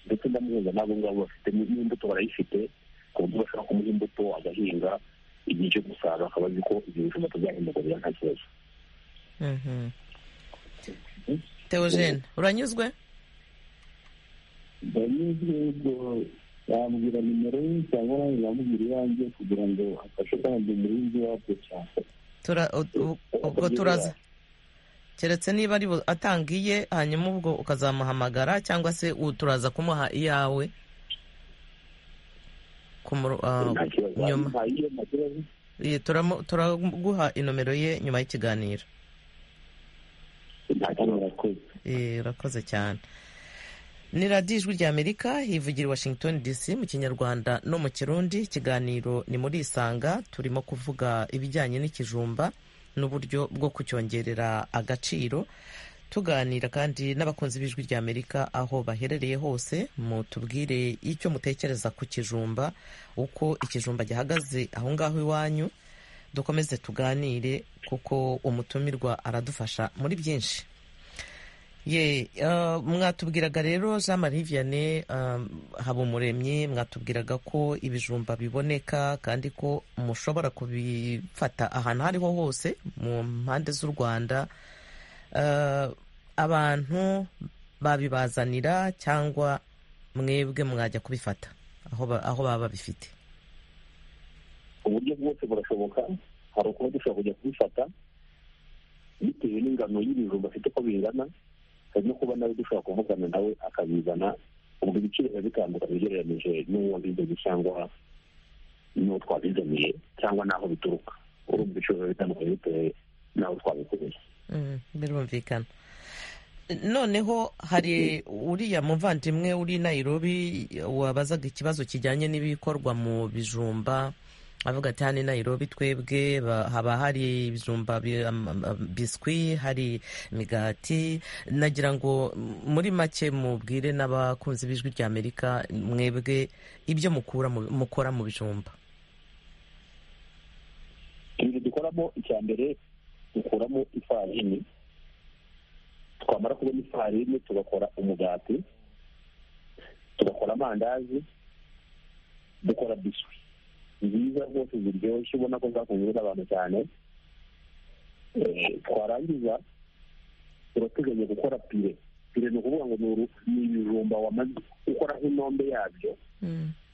Speaker 3: ndetse ndamuhuza n'abo ngabo bafite n'imbuto barayifite ku buryo bashobora kumuha imbuto agahinga igihe cyo gusarura akaba azi ko ibyo bijumba tubyahindagurira nta kibazo
Speaker 1: teogene uranyuzwe
Speaker 3: ndanyuzwe ubwo yambwira nimero ye cyangwa nanjye yamubwira iyanjye kugira ngo afashe kandi umuhinzi wabyo cyane
Speaker 1: Tura- u- u- ubwo turaza keretse niba ari bu- atanga iye hanyuma ubwo ukazamuhamagara cyangwa se u- turaza kumuha iyawe ku muru- ah,
Speaker 3: nta kibazo
Speaker 1: nyuma
Speaker 3: nta iyo nta kibazo
Speaker 1: Iyi turamu- turaguha inomero ye nyuma y'ikiganiro
Speaker 3: nta kibazo arakoze
Speaker 1: Eh, urakoze cyane ni radiyo ijwi ry'amerika ivugira i washington dc mu kinyarwanda no mu kirundi ikiganiro ni muri isanga turimo kuvuga ibijyanye n'ikijumba n'uburyo bwo kucyongerera agaciro tuganira kandi n'abakunzi b'ijwi ry'amerika aho baherereye hose mutubwire icyo mutekereza ku kijumba uko ikijumba gihagaze aho ngaho iwanyu dukomeze tuganire kuko umutumirwa aradufasha muri byinshi ye ah, mwatubwiraga rero jean marie vianney habumuremyi mwatubwiraga ko ibijumba biboneka kandi ko mushobora kubifata ahantu aho ariho hose mu mpande z'u rwanda Ah, abantu babibazanira cyangwa mwebwe mwajya kubifata aho ba- aho baba babifite
Speaker 3: uburyo bwose burashoboka hari ukuba dushobora kujya kubifata bitewe n'ingano y'ibijumba afite uko bingana hari no kuba nawe dushobora kuvugana nawe akabizana ubwo ibiciro biba bitandukanye ugereranyije n'uwo wabizanye cyangwa n'uwo twabizaniye cyangwa n'aho bituruka urumva ibiciro biba bitandukanye bitewe n'aho twabikoreye
Speaker 1: Mm, birumvikana noneho hari uriya muvandimwe uri i nairobi wabazaga ikibazo kijyanye n'ibikorwa mu bijumba avuga ati hano i nairobi twebwe ba- haba hari ibijumba bi- am- am- biswi hari imigati nagira ngo m- muri make mubwire n'abakunzi b'ijwi ry'amerika mwebwe ibyo mukura mu- mukora mu bijumba
Speaker 3: ibintu dukoramo icya mbere dukuramo ifarini twamara kubona ifarini tugakora umugati tugakora amandazi dukora biswi nziza rwose ziryoshye ubona ko zakunzwe n'abantu cyane Eh, twarangiza turateganya gukora pire pire ni ukuvuga ngo ni uru- ni ibijumba wamaze gukora nk'intombe yabyo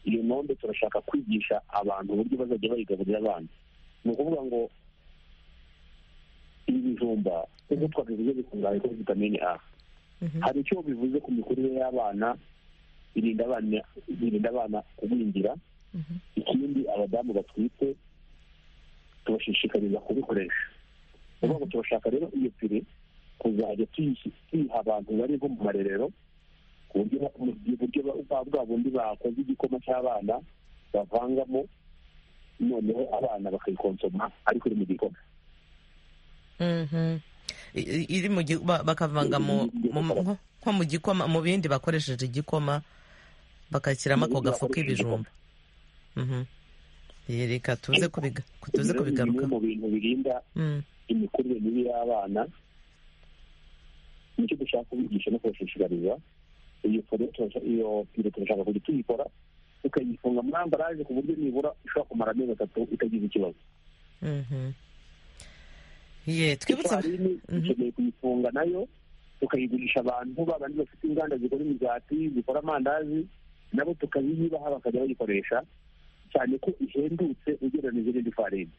Speaker 3: iyo ntombe turashaka kwigisha abantu uburyo bazajya bayigaburira abana ni ukuvuga ngo ibi bijumba nk'uko twabivuze bikungahaye kuri vitamini a
Speaker 1: Mhm.
Speaker 3: hari icyo bivuze ku mikurire y'abana birinda abana birinda abana kugwingira
Speaker 1: Mhm.
Speaker 3: ikindi abadamu batwite tubashishikariza kubikoresha ni ukuvuga ngo turashaka rero iyo pire kuzajya tuyishi- tuyiha abantu bari nko mu marerero ku buryo ba- mu buryo ba- bwa bwa bundi bakoze igikoma cy'abana bavangamo noneho abana bakayikonsoma ariko iri mu gikoma
Speaker 1: Mhm. I- i- iri mu gi- ba- bakavanga mu mu- nko nko mu gikoma mu bindi bakoresheje igikoma bakashyiramo ako gafu k'ibijumba Mhm. Ye, reka tuze kubiga tuze
Speaker 3: Rero ni bimwe
Speaker 1: kubigaruka
Speaker 3: mu bintu birinda imikurire mibi y'abana nicyo dushaka kubigisha no kubashishikariza iyo pire turasha- iyo pire turashaka kujya tuyikora tukayifunga muri ambaraje ku buryo nibura ishobora kumara amezi atatu itagize ikibazo
Speaker 1: ye twibutsa
Speaker 3: ifarini
Speaker 1: Mhm.
Speaker 3: dukeneye kuyifunga nayo tukayigurisha abantu babandi bafite inganda zikora imigati zikora amandazi nabo tukayibaha bakajya bayikoresha cyane ko ihendutse ugereranyije n'indi farini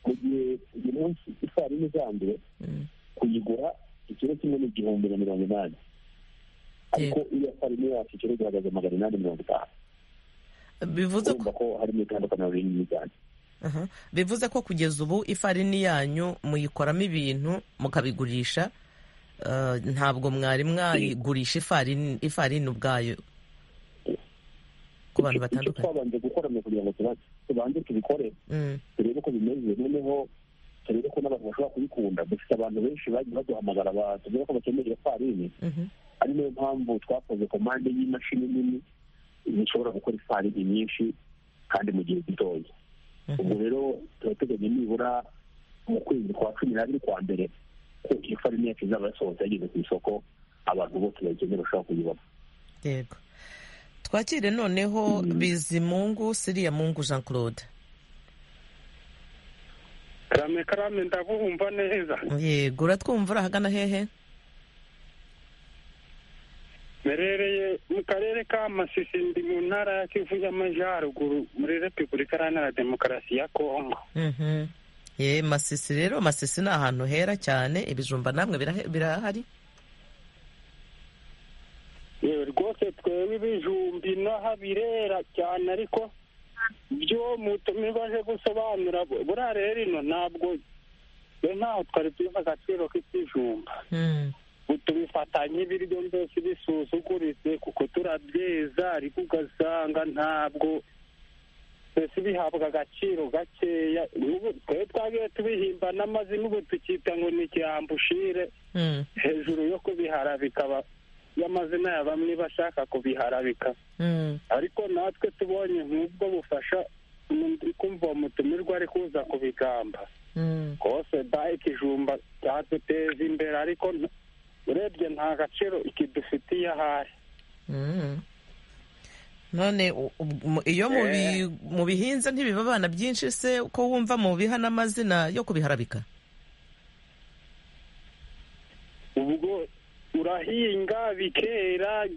Speaker 3: mu gihe uyu munsi ifarini isanzwe
Speaker 1: Mm,
Speaker 3: kuyigura ikiro kimwe ni igihumbi na mirongo inani ariko iyo farini yacu ikiro gihagaze magana inani mirongo itanu
Speaker 1: bivuze ko
Speaker 3: urumva ko harimo itandukaniro rinini cyane
Speaker 1: aha. bivuze ko kugeza ubu ifarini yanyu muyikoramo ibintu mukabigurisha eh, ntabwo mwari mwayigurisha ifarini ifarini ubwayo ku abantu batandukanye
Speaker 3: twabanje gukora kugira ngo tuba- tubanze tubikore
Speaker 1: Mm,
Speaker 3: turebe ko bimeze noneho turebe ko n'abantu bashobora kubikunda dufite abantu benshi bagiye baduhamagara batubwira ko bakeneye ifarini
Speaker 1: mhm.
Speaker 3: ari nayo mpamvu twakoze komande y'imashini nini zishobora gukora ifarini nyinshi kandi mu gihe gitoya
Speaker 1: Mhm.
Speaker 3: ubwo rero turateganya nibura mu kwezi kwa cumi n'abiri kwa mbere ko ifarini yacu izaba yasohotse yageze ku isoko abantu bose bayikeneye bashobora kuyibona
Speaker 1: yego twakire noneho bizimungu siriya mungu jean claude
Speaker 2: karame karame ndabumva neza
Speaker 1: yego uratwumva uri ahagana hehe
Speaker 2: merereye mu karere ka masisi ndi mu ntara ya kivu y'amajyaruguru muri repubulika iharanira demokarasi ya kongo
Speaker 1: Mhm. ye masisi rero masisi ni ahantu hera cyane ibijumba namwe birahe- birahari
Speaker 2: yewe rwose twebwe ibijumbi n'aho birera cyane ariko ibyo mutumirwa aje gusobanura bu- buriya rero ino ntabwo twe ntaho twari tubiha agaciro k'ibijumba
Speaker 1: Mm,
Speaker 2: ubu tubifata nk'ibiryo byose bisuzuguritse kuko turabyeza ariko ugasanga ntabwo twese bihabwa agaciro gakeya N'ubu twari twagiye tubihimba n'amazina ubu tukita ngo ni ikirambushire
Speaker 1: mm,
Speaker 2: hejuru yo kubihara bikaba y'amazina ya bamwe bashaka kubiharabika
Speaker 1: mm.
Speaker 2: ariko natwe tubonye nk'ubwo bufasha ndi kumva uwo mutumirwa ari kuza kubigamba
Speaker 1: Mm,
Speaker 2: rwose da ikijumba cyaduteza imbere ariko n- urebye nta gaciro ikidufitiye ahari
Speaker 1: mm. none u- u- mu- iyo mu bi- mu bihinze ntibiba abana byinshi se ko wumva mu biha n'amazina yo kubiharabika
Speaker 2: ubwo urahinga bikera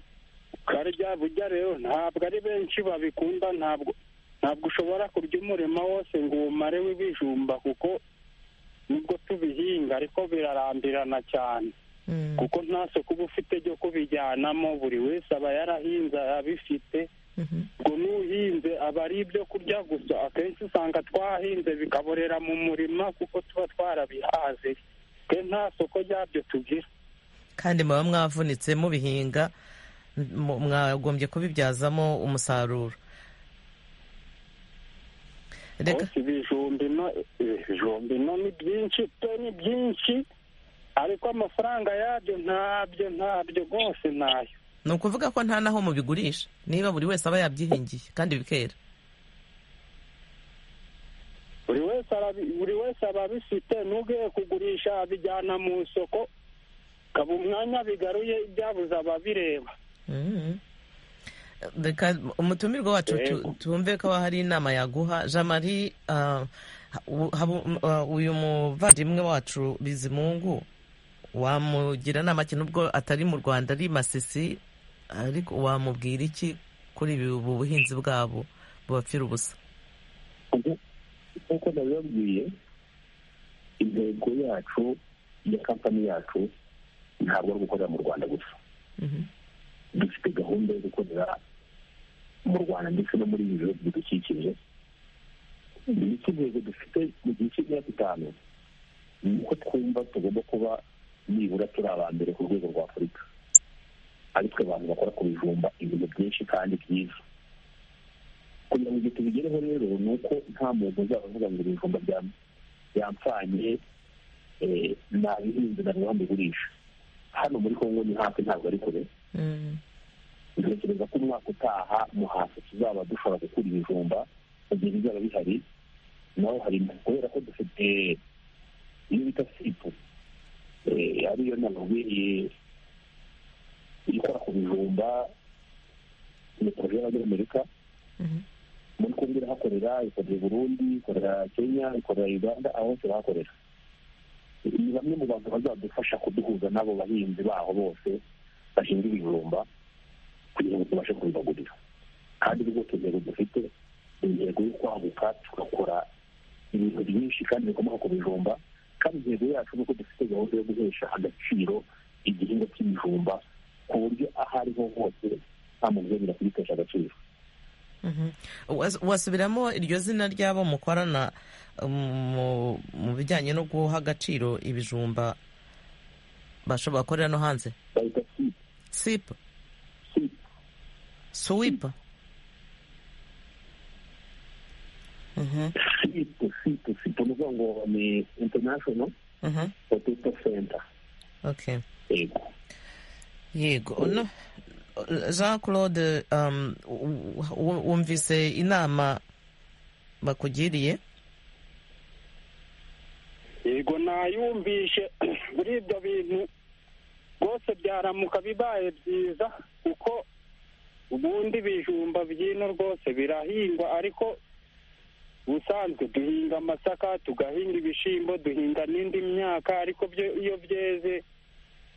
Speaker 2: ukarya burya rero ntabwo ari benshi babikunda ntabwo ntabwo ushobora kurya umurima wose ngo uwumare w'ibijumba kuko nubwo tubihinga ariko birarambirana cyane
Speaker 1: Mm,
Speaker 2: kuko nta soko uba ufite ryo kubijyanamo buri wese aba yarahinze abifite
Speaker 1: mhm.
Speaker 2: ngo n'uhinze aba ari ibyo kurya gusa akenshi usanga twahinze bikaborera mu murima kuko tuba twarabihaze twe nta soko ryabyo tugira
Speaker 1: kandi muba mwavunitse mubihinga mu- mwagombye kubibyazamo umusaruro reka
Speaker 2: hose ibijumbi no ibijumbi no ni byinshi byo ni byinshi ariko amafaranga yabyo ntabyo ntabyo rwose ntayo
Speaker 1: ni ukuvuga ko nta naho mubigurisha niba buri wese aba yabyihingiye kandi bikera
Speaker 2: buri wese arabi- buri wese aba abifite n'ugiye kugurisha abijyana mu isoko kaba umwanya bigaruye ibyabuze ababireba
Speaker 1: Mhm. reka umutumirwa wacu tu-
Speaker 2: Yego.
Speaker 1: tumve ko hari inama yaguha jean marie ah, u- habu- m- ah, uyu muvandimwe wacu bizimungu wamugira inama ki nubwo atari mu rwanda ari i masisi ariko wamubwira iki kuri ibi- ubu buhinzi bwabo bubapfira ubusa
Speaker 3: Nku- nk'uko nabibabwiye intego yacu ya kampani yacu ntabwo ari ugukorera mu rwanda gusa
Speaker 1: Mhm.
Speaker 3: dufite gahunda yo gukorera mu rwanda ndetse no muri ibi bihugu bidukikije ndetse intego dufite mu gihe cy'imyaka itanu ni uko twumva tugomba kuba nibura turi aba mbere ku rwego rwa afurika ariko abantu bakora ku bijumba ibintu byinshi kandi byiza kugira ngo ibyo tubigereho rero ni uko nta muntu uzaba avuga ngo ibijumba bya- byampfanye eh, nabihinze na rwanda ugurisha hano muri kongo ni hafi ntabwo ari kure
Speaker 1: Mhm.
Speaker 3: ntekereza ko umwaka utaha mu hasi tuzaba dushobora gukura ibijumba mu gihe bizaba bihari naho hari kubera ko dufite iyo bita sipu eh, ariyo namubwiye ikora ku bijumba ni poroje y'abanyamerika
Speaker 1: Mhm.
Speaker 3: muri kumwe irahakorera ikorera i burundi ikorera kenya ikorera uganda aho hose irahakorera ni bamwe mu bantu bazadufasha kuduhuza n'abo bahinzi baho bose bahinga ibijumba kugira ngo tubashe kubibagurira kandi rwose intego dufite ni intego yo kwaguka tugakora ibintu byinshi kandi bikomoka ku bijumba kandi intego yacu ni uko dufite gahunda yo guhesha agaciro igihingwa cy'ibijumba ku buryo aho ariho hose nta muntu uzongera kugitesha agaciro
Speaker 1: Mhm. Was- wasubiramo iryo zina ry'abo mukorana um, mu- mu bijyanye no guha agaciro ibijumba bashobora gukorera no hanze
Speaker 3: bahita si
Speaker 1: sip
Speaker 3: si
Speaker 1: swip
Speaker 3: sipo sipo sipo ni ukuvuga ngo ni international
Speaker 1: Mhm.
Speaker 3: potato center
Speaker 1: Okay.
Speaker 3: yego
Speaker 1: yego no jean claude um, w- w- wumvise inama bakugiriye
Speaker 2: yego nayumvishe muri ibyo bintu rwose byaramuka bibaye byiza kuko ubundi ibijumba by'ino rwose birahingwa ariko ubusanzwe duhinga amasaka tugahinga ibishyimbo duhinga n'indi myaka ariko byo iyo byeze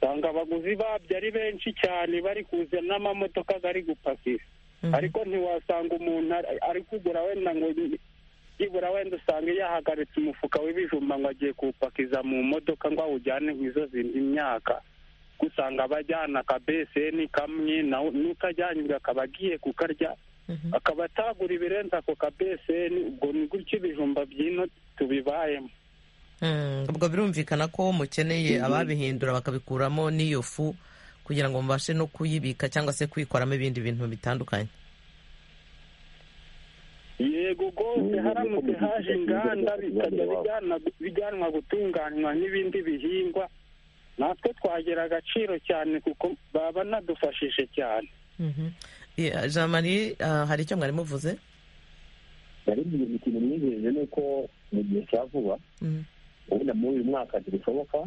Speaker 2: usanga abaguzi babyo ari benshi cyane bari kuza n'amamodoka bari gupakira
Speaker 1: Mhm.
Speaker 2: ariko ntiwasanga umuntu ari- ari kugura wenda ngo ni- byibura wenda usanga yahagaritse umufuka w'ibijumba ngo agiye kuwupakiza mu modoka ngo awujyane mu izo zindi myaka kuko usanga abajyana akabeseni kamwe nawe n'utajyanye ubwo akaba agiye kukarya
Speaker 1: Mhm.
Speaker 2: akaba atagura ibirenze ako kabeseni ubwo ni gutyo ibijumba by'ino tubibayemo
Speaker 1: Mm, ubwo birumvikana ko mukeneye ababihindura bakabikuramo n'iyo fu kugira ngo mubashe no kuyibika cyangwa se kuyikoramo ibindi bintu bitandukanye
Speaker 2: yego rwose haramutse haje inganda bikajya bijyana bijyanwa gutunganywa n'ibindi bihingwa natwe twagira agaciro cyane kuko baba banadufashije cyane
Speaker 1: Mhm. Yeah, jean marie ah, hari icyo mwari muvuze
Speaker 3: naribwiye ngo ikintu mwijeje ni uko mu gihe cya vuba
Speaker 1: Mhm.
Speaker 3: ubundi muri uyu mwaka ntibishoboka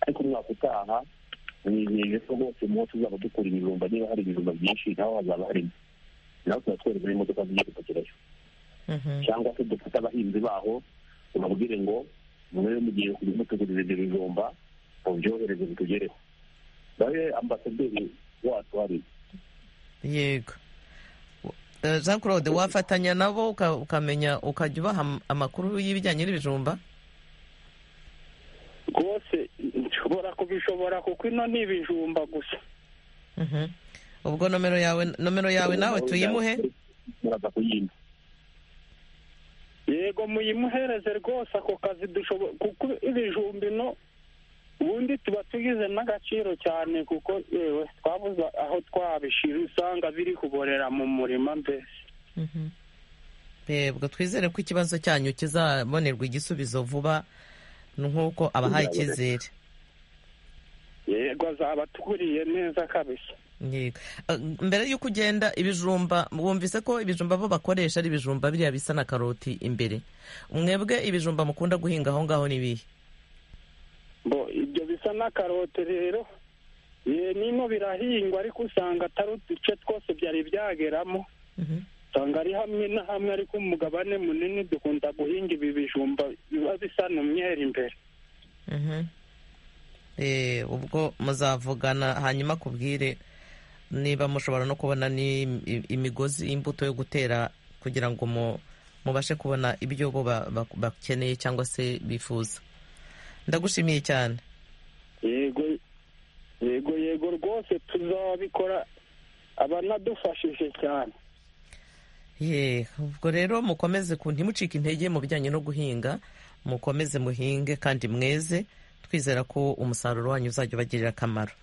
Speaker 3: ariko umwaka utaha mwijeje ko rwose mu wo tuzaba dukura ibijumba niba hari ibijumba byinshi naho hazaba harimo nawe tuba twereza n'imodoka zigiye gupakirayo
Speaker 1: Mhm.
Speaker 3: cyangwa se dufate abahinzi baho tubabwire ngo mwe mugiye kujya mutugurira ibyo bijumba mubyohereze bitugereho nawe ambasaderi wacu hari
Speaker 1: yego Eh, jean claude wafatanya nabo uka- ukamenya ukajya ubaha am- amakuru y'ibijyanye n'ibijumba
Speaker 2: rwose nshobora kubishobora kuko ino ni ibijumba gusa
Speaker 1: Mhm. ubwo nomero yawe nomero yawe nawe tuyimuhe
Speaker 3: muraza kuyimba
Speaker 2: yego muyimuhereze rwose ako kazi dushobora kuko ibijumba ino ubundi tuba tugize n'agaciro cyane kuko yewe twabuze aho twabishira usanga biri kuborera mu murima mbese
Speaker 1: Mhm. yego twizere ko ikibazo cyanyu kizabonerwa igisubizo vuba ni nk'uko abahaye icyizere
Speaker 2: yego azaba aturiye neza kabisa
Speaker 1: Yego. Eh, mbere y'uko ugenda ibijumba wumvise ko ibijumba bo bakoresha ari ibijumba biriya bisa na karoti imbere mwebwe ibijumba mukunda guhinga aho ngaho ni ibihe
Speaker 2: bo ibyo bisa na karote rero ye nino birahingwa ariko usanga atari uduce twose byari byageramo
Speaker 1: Mhm.
Speaker 2: usanga ari hamwe na hamwe ariko umugabane munini dukunda guhinga ibi bijumba biba bisa n'umweru imbere
Speaker 1: Mhm. Eh, ubwo muzavugana hanyuma akubwire niba mushobora no kubona ni im- imigozi imbuto yo gutera kugira ngo mu- mubashe kubona ibyo bo ba- ba- bakeneye cyangwa se bifuza ndagushimiye cyane
Speaker 2: yego yego yego rwose tuzabikora abanadufashije cyane
Speaker 1: ye ubwo rero mukomeze ku ntimucike intege mu bijyanye no guhinga mukomeze muhinge kandi mweze twizera ko umusaruro wanyu uzajya ubagirira akamaro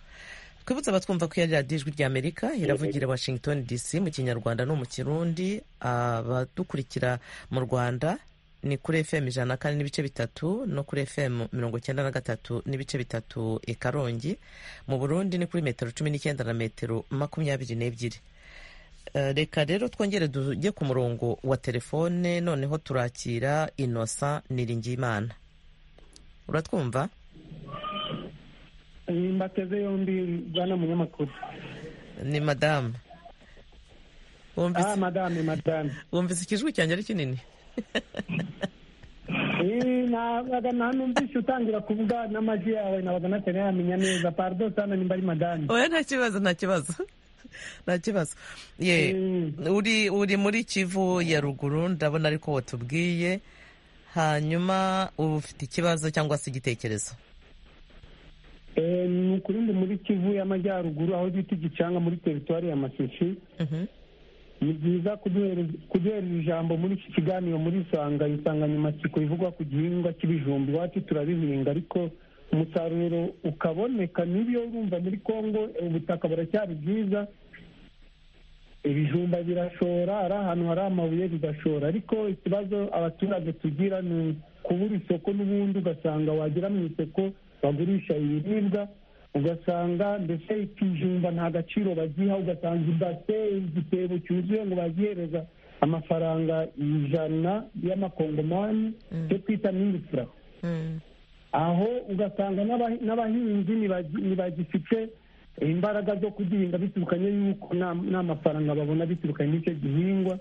Speaker 1: twibutse abatwumva ko yari radiyo ijwi ry'amerika iravugira washington dc mu kinyarwanda no mu kirundi abadukurikira mu rwanda ni kuri fm ijana na kane n'ibice bitatu no kuri fm mirongo icyenda na gatatu n'ibice bitatu i karongi mu burundi ni kuri metero cumi n'icyenda na metero makumyabiri n'ebyiri Eh, reka rero twongere tujye ku murongo wa telefone noneho turakira inosa niringiyimana uratwumva
Speaker 5: mbateze yombi bwana munyamakuru
Speaker 1: ni madamu
Speaker 5: ah
Speaker 1: wumvise
Speaker 5: madame madame
Speaker 1: wumvise ikijwi cyanjye ari kinini
Speaker 5: Eh, nabaga nanumvise utangira kuvuga n'amajwi yawe nabaga natari yamenya neza pardo sana nimba ari madame
Speaker 1: oya nta kibazo nta kibazo nta kibazo ye
Speaker 5: Mm.
Speaker 1: uri uri muri kivu ya ruguru ndabona ariko watubwiye hanyuma uba ufite ikibazo cyangwa se igitekerezo
Speaker 5: Eh, ni ukuri ndi muri kivu y'amajyaruguru aho bita igicanga muri teritwari ya masisi
Speaker 1: Mhm.
Speaker 5: ni byiza kuduhereza kuduhereza ijambo muri iki kiganiro muri sanga insanganyamatsiko ivugwa ku gihingwa cy'ibijumba iwacu turabihinga ariko umusaruro ukaboneka n'ibyo urumva muri kongo ubutaka buracyari bwiza
Speaker 2: ibijumba birashora ari ahantu hari amabuye bigashora ariko ikibazo abaturage tugira ni ukubura isoko n'ubundi ugasanga wagira mu isoko bagurisha ibiribwa ugasanga ndetse ikijumba nta gaciro bagiha ugasanga ibase igitebo cyuzuye ngo bazihereza amafaranga ijana y'amakongomani yo kwita minisitira aho ugasanga n'aba- n'abahinzi ntibagi- ntibagifite imbaraga zo kugihinga biturukanye yuko nta- nta mafaranga babona biturukanye n'icyo gihingwa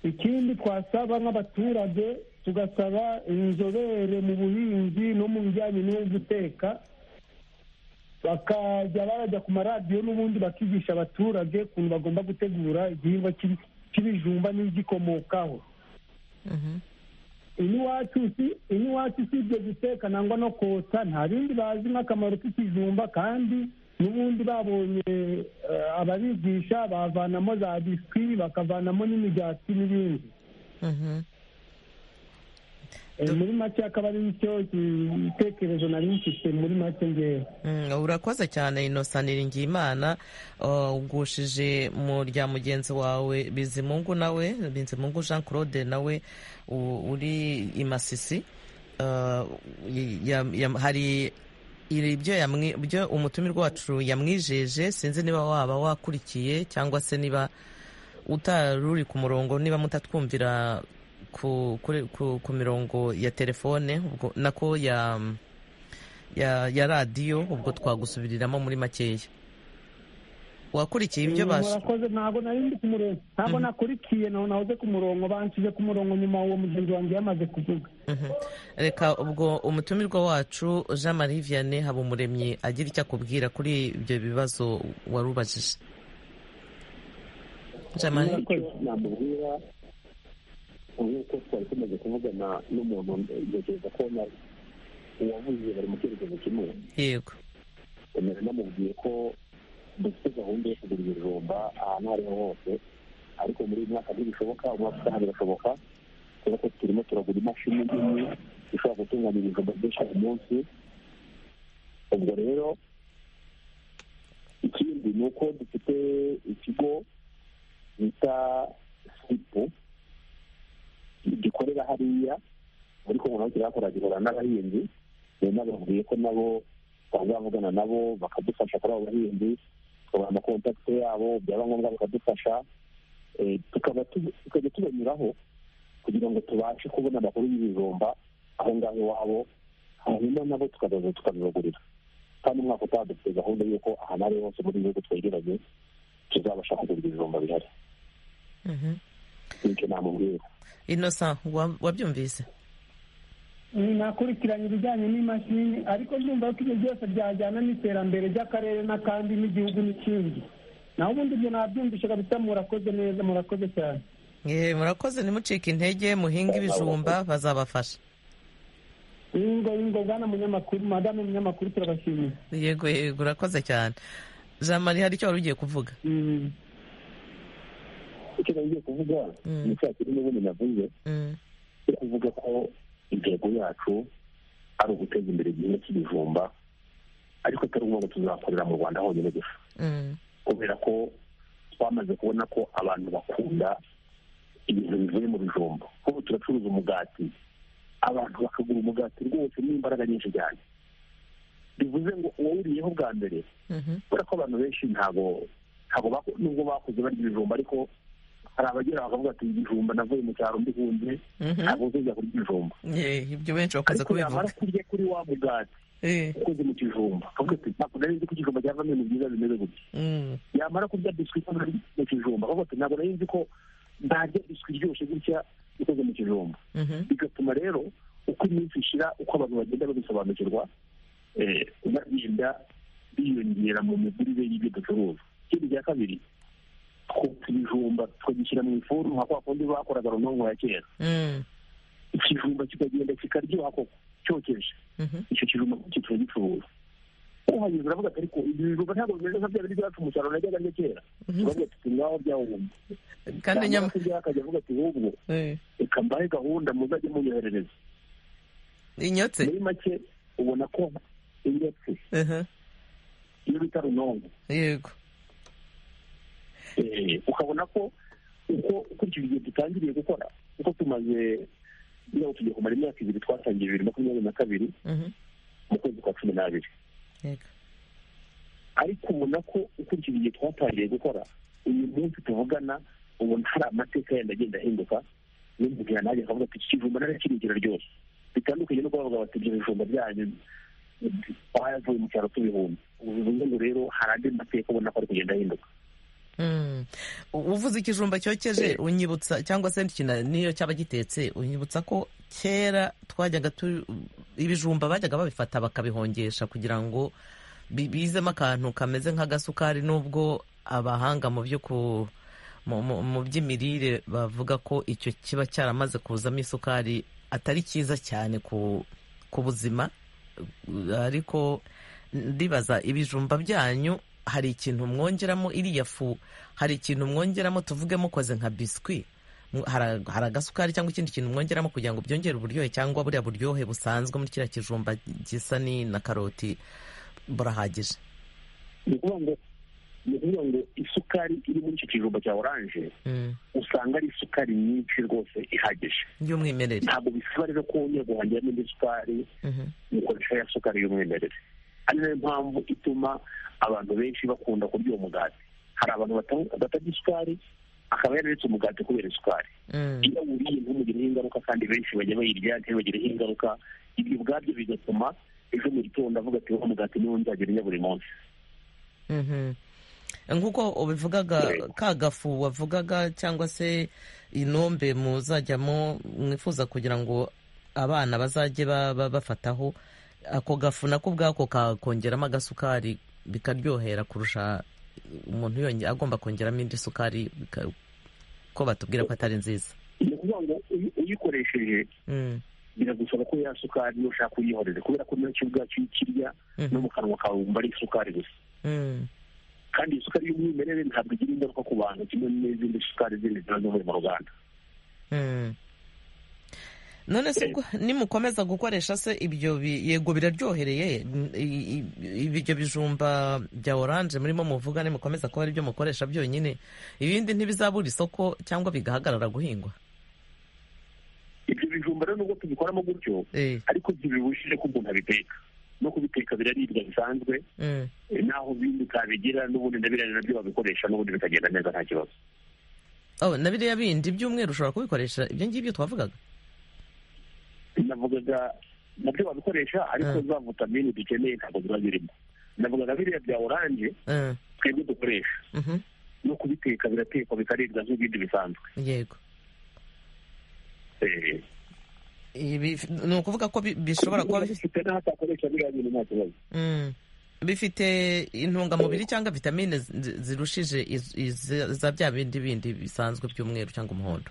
Speaker 2: ikindi twasaba nk'abaturage tugasaba inzobere mu buhinzi no mu bijyanye no guteka bakajya barajya ku maradiyo n'ubundi bakigisha abaturage ukuntu bagomba gutegura igihingwa cy'ibi- cy'ibijumba n'ibigikomokaho iniwacu si iniwacu si ibyo guteka nangwa no kotsa nta bindi bazi nk'akamaro k'ikijumba kandi n'ubundi babonye eh, ababigisha bavanamo za biswi bakavanamo n'imigati n'ibindi
Speaker 1: Mhm.
Speaker 2: Eh, muri make akaba ari nicyo gitekerezo nari mfite muri make ngewe
Speaker 1: Mm, urakoze cyane innocent niringiyimana uh, ugushije mu rya mugenzi wawe bizimungu nawe bizimungu jean claude nawe u- uri i masisi Uh, y- ya- ya- hari iri ibyo yamwi- ibyo umutumirwa wacu yamwijeje sinzi niba waba wakurikiye cyangwa se niba utaruri ku murongo niba mutatwumvira ku, kuri- ku, ku mirongo ya telefone ubwo nako ya ya, ya radiyo ubwo twagusubiriramo muri makeya wakurikiye ibyo
Speaker 2: Eh,
Speaker 1: bas
Speaker 2: murakoze ntabwo nari ndi ku murongo ntabwo nakurikiye naho nahoze ku murongo banshyize ku murongo nyuma uwo mugenzi wanjye yamaze kuvuga
Speaker 1: Mhm. reka ubwo umutumirwa wacu jean marie vianney habumuremyi agira icyo akubwira kuri ibyo bibazo wari ubajije jean marie
Speaker 3: icyo namubwira nk'uko twari tumaze kuvugana n'umuntu ntekereza ko na- uwavuze bari mu cyerekezo kimwe
Speaker 1: yego
Speaker 3: tumeze namubwiye ko dufite gahunda yo kugura ibijumba ahantu aho ariho hose ariko muri uyu mwaka ntibishoboka umwaka utaha birashoboka kubera ko turimo turagura imashini nini ishobora gutunganya ibijumba byinshi ku munsi ubwo rero ikindi ni uko dufite ikigo bita sipu gikorera hariya muri kongo naho kirakora gihura n'abahinzi rero nababwiye ko nabo twazavugana nabo bakadufasha kuri abo bahinzi tukabaha amakontakite yabo byaba ngombwa bakadufasha Eh, tukaba tu- tukajya tubanyuraho kugira ngo tubashe kubona amakuru y'ibijumba aho ngaho iwabo hanyuma nabo tukazaza tukabibagurira kandi umwaka utaha dufite gahunda y'uko ahantu ari hose muri ibihugu twegeranye tuzabasha kugura ibijumba bihari
Speaker 1: Mhm.
Speaker 3: nicyo namubwira
Speaker 1: innocent wa- wabyumvise
Speaker 2: nakurikiranye ibijyanye n'imashini ariko ndumva ko ibyo byose byajyana n'iterambere ry'akarere n'akandi n'igihugu n'ikindi naho ubundi ibyo nabyumvishe kabisa murakoze neza murakoze cyane
Speaker 1: Eh, murakoze ntimucike intege muhinga ibijumba bazabafasha
Speaker 2: ingo ingo bwana munyamakuru madamu munyamakuru turabashimiye
Speaker 1: yego yego urakoze cyane jean marie hari icyo wari ugiye kuvuga
Speaker 2: Mm.
Speaker 3: icyo nagiye kuvuga
Speaker 1: Mm.
Speaker 3: ni cya kintu n'ubundi navuze
Speaker 1: Mm.
Speaker 3: yo kuvuga ko intego yacu ari uguteza imbere igihingwa cy'ibijumba ariko atari ngombwa tuzakorera mu rwanda honyine gusa
Speaker 1: Mm.
Speaker 3: kubera ko twamaze kubona ko abantu bakunda ibintu bivuye mu bijumba nk'ubu turacuruza umugati abantu bakagura umugati rwose n'imbaraga nyinshi cyane bivuze ngo uwawuriyeho bwa mbere
Speaker 1: Mhm.
Speaker 3: kubera ko abantu benshi ntabwo ntabwo bako- nubwo bakuze barya ibijumba ariko hari abagera bakavuga ati ibijumba navuye mu cyaro mbihunze
Speaker 1: Mhm.
Speaker 3: ntabwo uzajya kurya ibijumba
Speaker 1: Eh, ibyo benshi bakunze
Speaker 3: ariko yamara
Speaker 1: kubivuga
Speaker 3: kurya kuri wa mugati
Speaker 1: Eh.
Speaker 3: ukoze mu kijumba akavuga ati ntabwo nari nzi ko ikijumba cyavamo ibintu byiza bimeze gutya
Speaker 1: Mm.
Speaker 3: yamara kurya biswi ikoze mu kijumba akavuga ati ntabwo nari nzi ko ntarya biswi iryoshye gutya ikoze mu kijumba
Speaker 1: Mhm.
Speaker 3: bigatuma rero uko iminsi ishira uko abantu bagenda babisobanukirwa eh, bagenda biyongera mu migurire y'ibyo ducuruza ikindi cya kabiri twotsa ibijumba tukagishyira mu ifuru nka kwa kundi bakoraga runonko ya kera
Speaker 1: Mm.
Speaker 3: ikijumba kikagenda kikaryoha koko cyokeje
Speaker 1: Mhm.
Speaker 3: icyo kijumba kitura gicuruza uhanyuze uravuga ati ariko ibi bijumba ntabwo bimeze nka bya bindi byacu umusaruro najyaga arya kera turavuga ati ngaho byawubumye
Speaker 1: kandi nyama
Speaker 3: nyamara akajya avuga ati ahubwo
Speaker 1: Eh.
Speaker 3: reka mbahe gahunda muzajye munyoherereza
Speaker 1: inyotse
Speaker 3: muri make ubona ko indetse
Speaker 1: Mhm.
Speaker 3: iyo bita runonko
Speaker 1: yego
Speaker 3: eh, ukabona ko uko ukurikije igihe dutangiriye gukora uko tumaze niba tugiye kumara imyaka ibiri twatangiye bibiri makumyabiri na kabiri mu kwezi kwa cumi n'abiri
Speaker 1: yego
Speaker 3: ariko ubona ko ukurikije igihe twatangiye gukora uyu munsi tuvugana ubona hari amateka yenda agenda ahinduka n'umubwira nanjye akavuga ati iki kijumba narakirigira ryose bitandukanye no kubavuga bati ibyo bijumba byanyu twayavuye mu cyaro tubihumbi ubu bivuze ngo rero hari andi mateka ubona ko ari kugenda ahinduka
Speaker 1: Mm. U- uvuze ikijumba cyokeje unyibutsa cyangwa se n'ikintu- niyo cyaba gitetse unyibutsa ko kera twajyaga tu ibijumba bajyaga babifata bakabihongesha kugira ngo bi- bizemo akantu kameze nk'agasukari nubwo abahanga mu byo ku mu- mu mu by'imirire bavuga ko icyo kiba cyaramaze kuzamo isukari atari cyiza cyane ku ku buzima Uh, ariko ndibaza ibijumba byanyu hari ikintu mwongeramo iriya fu hari ikintu mwongeramo tuvuge mukoze nka biswi Mu- hari hari agasukari cyangwa ikindi kintu mwongeramo kugira ngo byongere uburyohe cyangwa buriya buryohe busanzwe muri kiriya kijumba gisa ni na karoti burahagije
Speaker 3: ni ukuvuga ngo ni ukuvuga ngo isukari iri muri icyo kijumba cya oranje
Speaker 1: Mm.
Speaker 3: usanga ari isukari nyinshi rwose ihagije
Speaker 1: y'umwimerere
Speaker 3: ntabwo bisaba rero ko wongera guhongera n'indi sukari
Speaker 1: Mhm.
Speaker 3: ukoresha ya sukari y'umwimerere ari nayo mpamvu ituma abantu benshi bakunda kurya uwo mugati hari abantu bata- batarya isukari akaba yararetse umugati kubera isukari
Speaker 1: Mm.
Speaker 3: iyo wuriye ntumugire ingaruka kandi benshi bajya bayirya ntibagireho ingaruka ibyo ubwabyo bigatuma ejo mu gitondo avuga ati wa mugati niwo nzagira njya buri munsi
Speaker 1: Mhm. nk'uko ubivugaga
Speaker 3: Yego.
Speaker 1: ka gafu wavugaga cyangwa se inombe muzajyamo mwifuza kugira ngo abana bazajye ba- ba- bafataho ako gafu nako ubwako kakongeramo agasukari bikaryohera kurusha umuntu yonge agomba kongeramo indi sukari bika- ko batubwira ko atari nziza
Speaker 3: ni ukuvuga ngo uyi- uyikoresheje
Speaker 1: Mm,
Speaker 3: biragusaba ko ya sukari niyo ushaka uyihorere kubera ko nacyo ubwacyo iyo ukirya no
Speaker 1: mhm,
Speaker 3: mu kanwa kawe wumva ari isukari gusa
Speaker 1: mm,
Speaker 3: kandi isukari y'umwimerere ntabwo igira ingaruka ku bantu kimwe n'izindi sukari zindi ziba zivuye mu ruganda
Speaker 1: mm. none se ubwo nimukomeza gukoresha se ibyo bi- yego biraryohereye n- i- i- ibyo bijumba bya oranje murimo muvuga nimukomeza kuba ari byo mukoresha byonyine ibindi ntibizabura isoko cyangwa bigahagarara guhingwa
Speaker 3: ibyo bijumba rero nubwo tubikoramo gutyo
Speaker 1: Eh,
Speaker 3: ariko ntibibujije ko umuntu abiteka no kubiteka biraribwa bisanzwe
Speaker 1: mm.
Speaker 3: eh, naho bindi utabigira n'ubundi ndabirane nabyo babikoresha n'ubundi bikagenda neza nta kibazo
Speaker 1: Oh, na biriya bindi by'umweru ushobora kubikoresha ibyo ngibyo twavugaga
Speaker 3: navugaga nabyo babikoresha ariko
Speaker 1: Mm.
Speaker 3: za vitamini dukeneye ntabwo ziba zirimo navugaga biriya bya oranje
Speaker 1: Eh,
Speaker 3: twebwe dukoresha
Speaker 1: mhm,
Speaker 3: no kubiteka biratekwa bikaribwa nk'ibindi bisanzwe
Speaker 1: yego
Speaker 3: Eh,
Speaker 1: Ibi- ni ukuvuga ko bi- bishobora kuba bifite
Speaker 3: bifite n'aho atakoresha biriya bintu nta kibazo
Speaker 1: Mm. bifite intungamubiri cyangwa vitamine zi- zirushije iz- iz- za bya bindi bindi bisanzwe by'umweru cyangwa umuhondo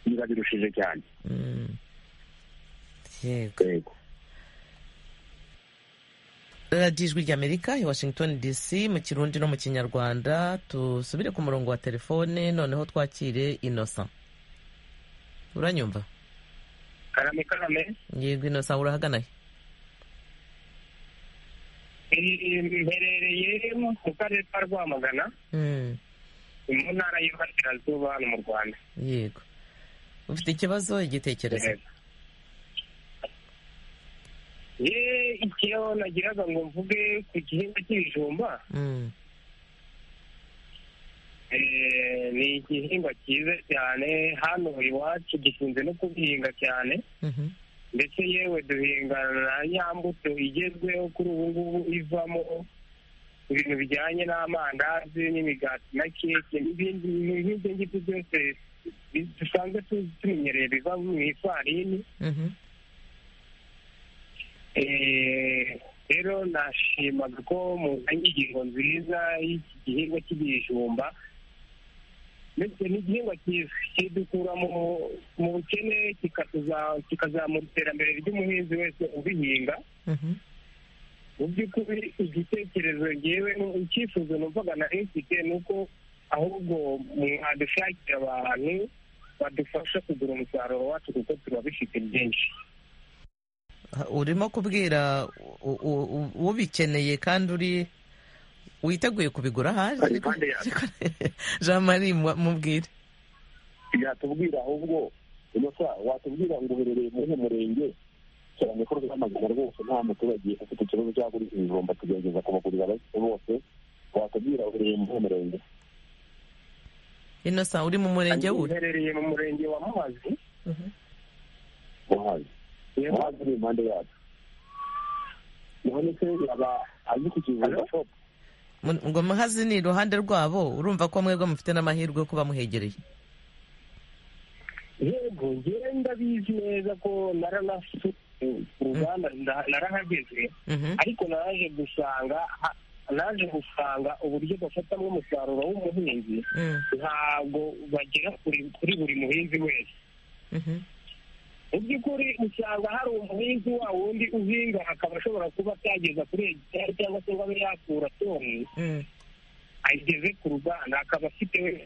Speaker 3: biba birushije cyane
Speaker 1: Mm. yego
Speaker 3: yego
Speaker 1: radiyo ijwi ry'amerika i washington dc mu kirundi no mu kinyarwanda tusubire ku murongo wa telefone noneho twakire inosa uranyumva
Speaker 2: karame karame
Speaker 1: yego inosa urahagana he
Speaker 2: mberereye mu karere ka rwamagana
Speaker 1: Mm.
Speaker 2: mu ntara y'iburasirazuba hano mu rwanda
Speaker 1: yego ufite ikibazo igitekerezo
Speaker 2: ye icyo nagiraga ngo mvuge ku gihingwa cy'ibijumba
Speaker 1: Mm.
Speaker 2: eh, ni igihingwa cyiza cyane hano iwacu gikunze no kubihinga cyane
Speaker 1: Mhm.
Speaker 2: ndetse yewe duhingana na ya mbuto igezweho kuri ubu ngubu ivamo ibintu bijyanye n'amandazi n'imigati na keke n'ibindi nk'ibyo ngibyo byose bi- dusanzwe tu- tumenyereye biva mu ifarini
Speaker 1: Mhm.
Speaker 2: Eh, rero nashimaga ko muzanye ingingo nziza y'iki gihingwa cy'ibijumba ndetse ni igihingwa cyiza kidukura mu mu bukene kikatuza- kikazamura iterambere ry'umuhinzi wese ubihinga
Speaker 1: Mhm.
Speaker 2: mu by'ukuri igitekerezo ngewe ni- icyifuzo numvaga nari mfite ni uko ahubwo mwadushakira abantu badufasha kugura umusaruro wacu kuko turabifite byinshi
Speaker 1: urimo kubwira u- u- u- ubikeneye kandi uri witeguye kubigura ahari
Speaker 3: Ari impande yacu.
Speaker 1: jean marie mu- mubwire
Speaker 3: yatubwira ahubwo inosa watubwira ngo uherereye muri uyu murenge cyane ko rwamagana rwose nta muturage ufite ikibazo cyo kugura ibijumba tugerageza kubagurira abakiriya bose watubwira uherereye muri uyu murenge
Speaker 1: inosa uri mu murenge wuri
Speaker 7: uherereye mu murenge wa muhazi
Speaker 3: muhazi muhazi uri impande yacu none se yaba azi ku kivuga
Speaker 7: Hello?
Speaker 3: shopu
Speaker 1: Mu- ngo muhazi ni iruhande rwabo urumva ko mwebwe mufite n'amahirwe yo kuba muhegereye
Speaker 7: yego njyewe ndabizi neza ko naranasuye uruganda nda- narahageze
Speaker 1: Mhm.
Speaker 7: ariko naje gusanga a- naje gusanga uburyo bafatamo umusaruro w'umuhinzi
Speaker 1: Mm,
Speaker 7: ntabwo bagera kuri kuri buri muhinzi wese
Speaker 1: mhm.
Speaker 7: mu by'ukuri usanga hari umuhinzi wa wundi uhinga akaba ashobora kuba atageza kuri hegitari cyangwa se ngo abe yakura toni
Speaker 1: Mm,
Speaker 7: ayigeze ku ruganda akaba afite we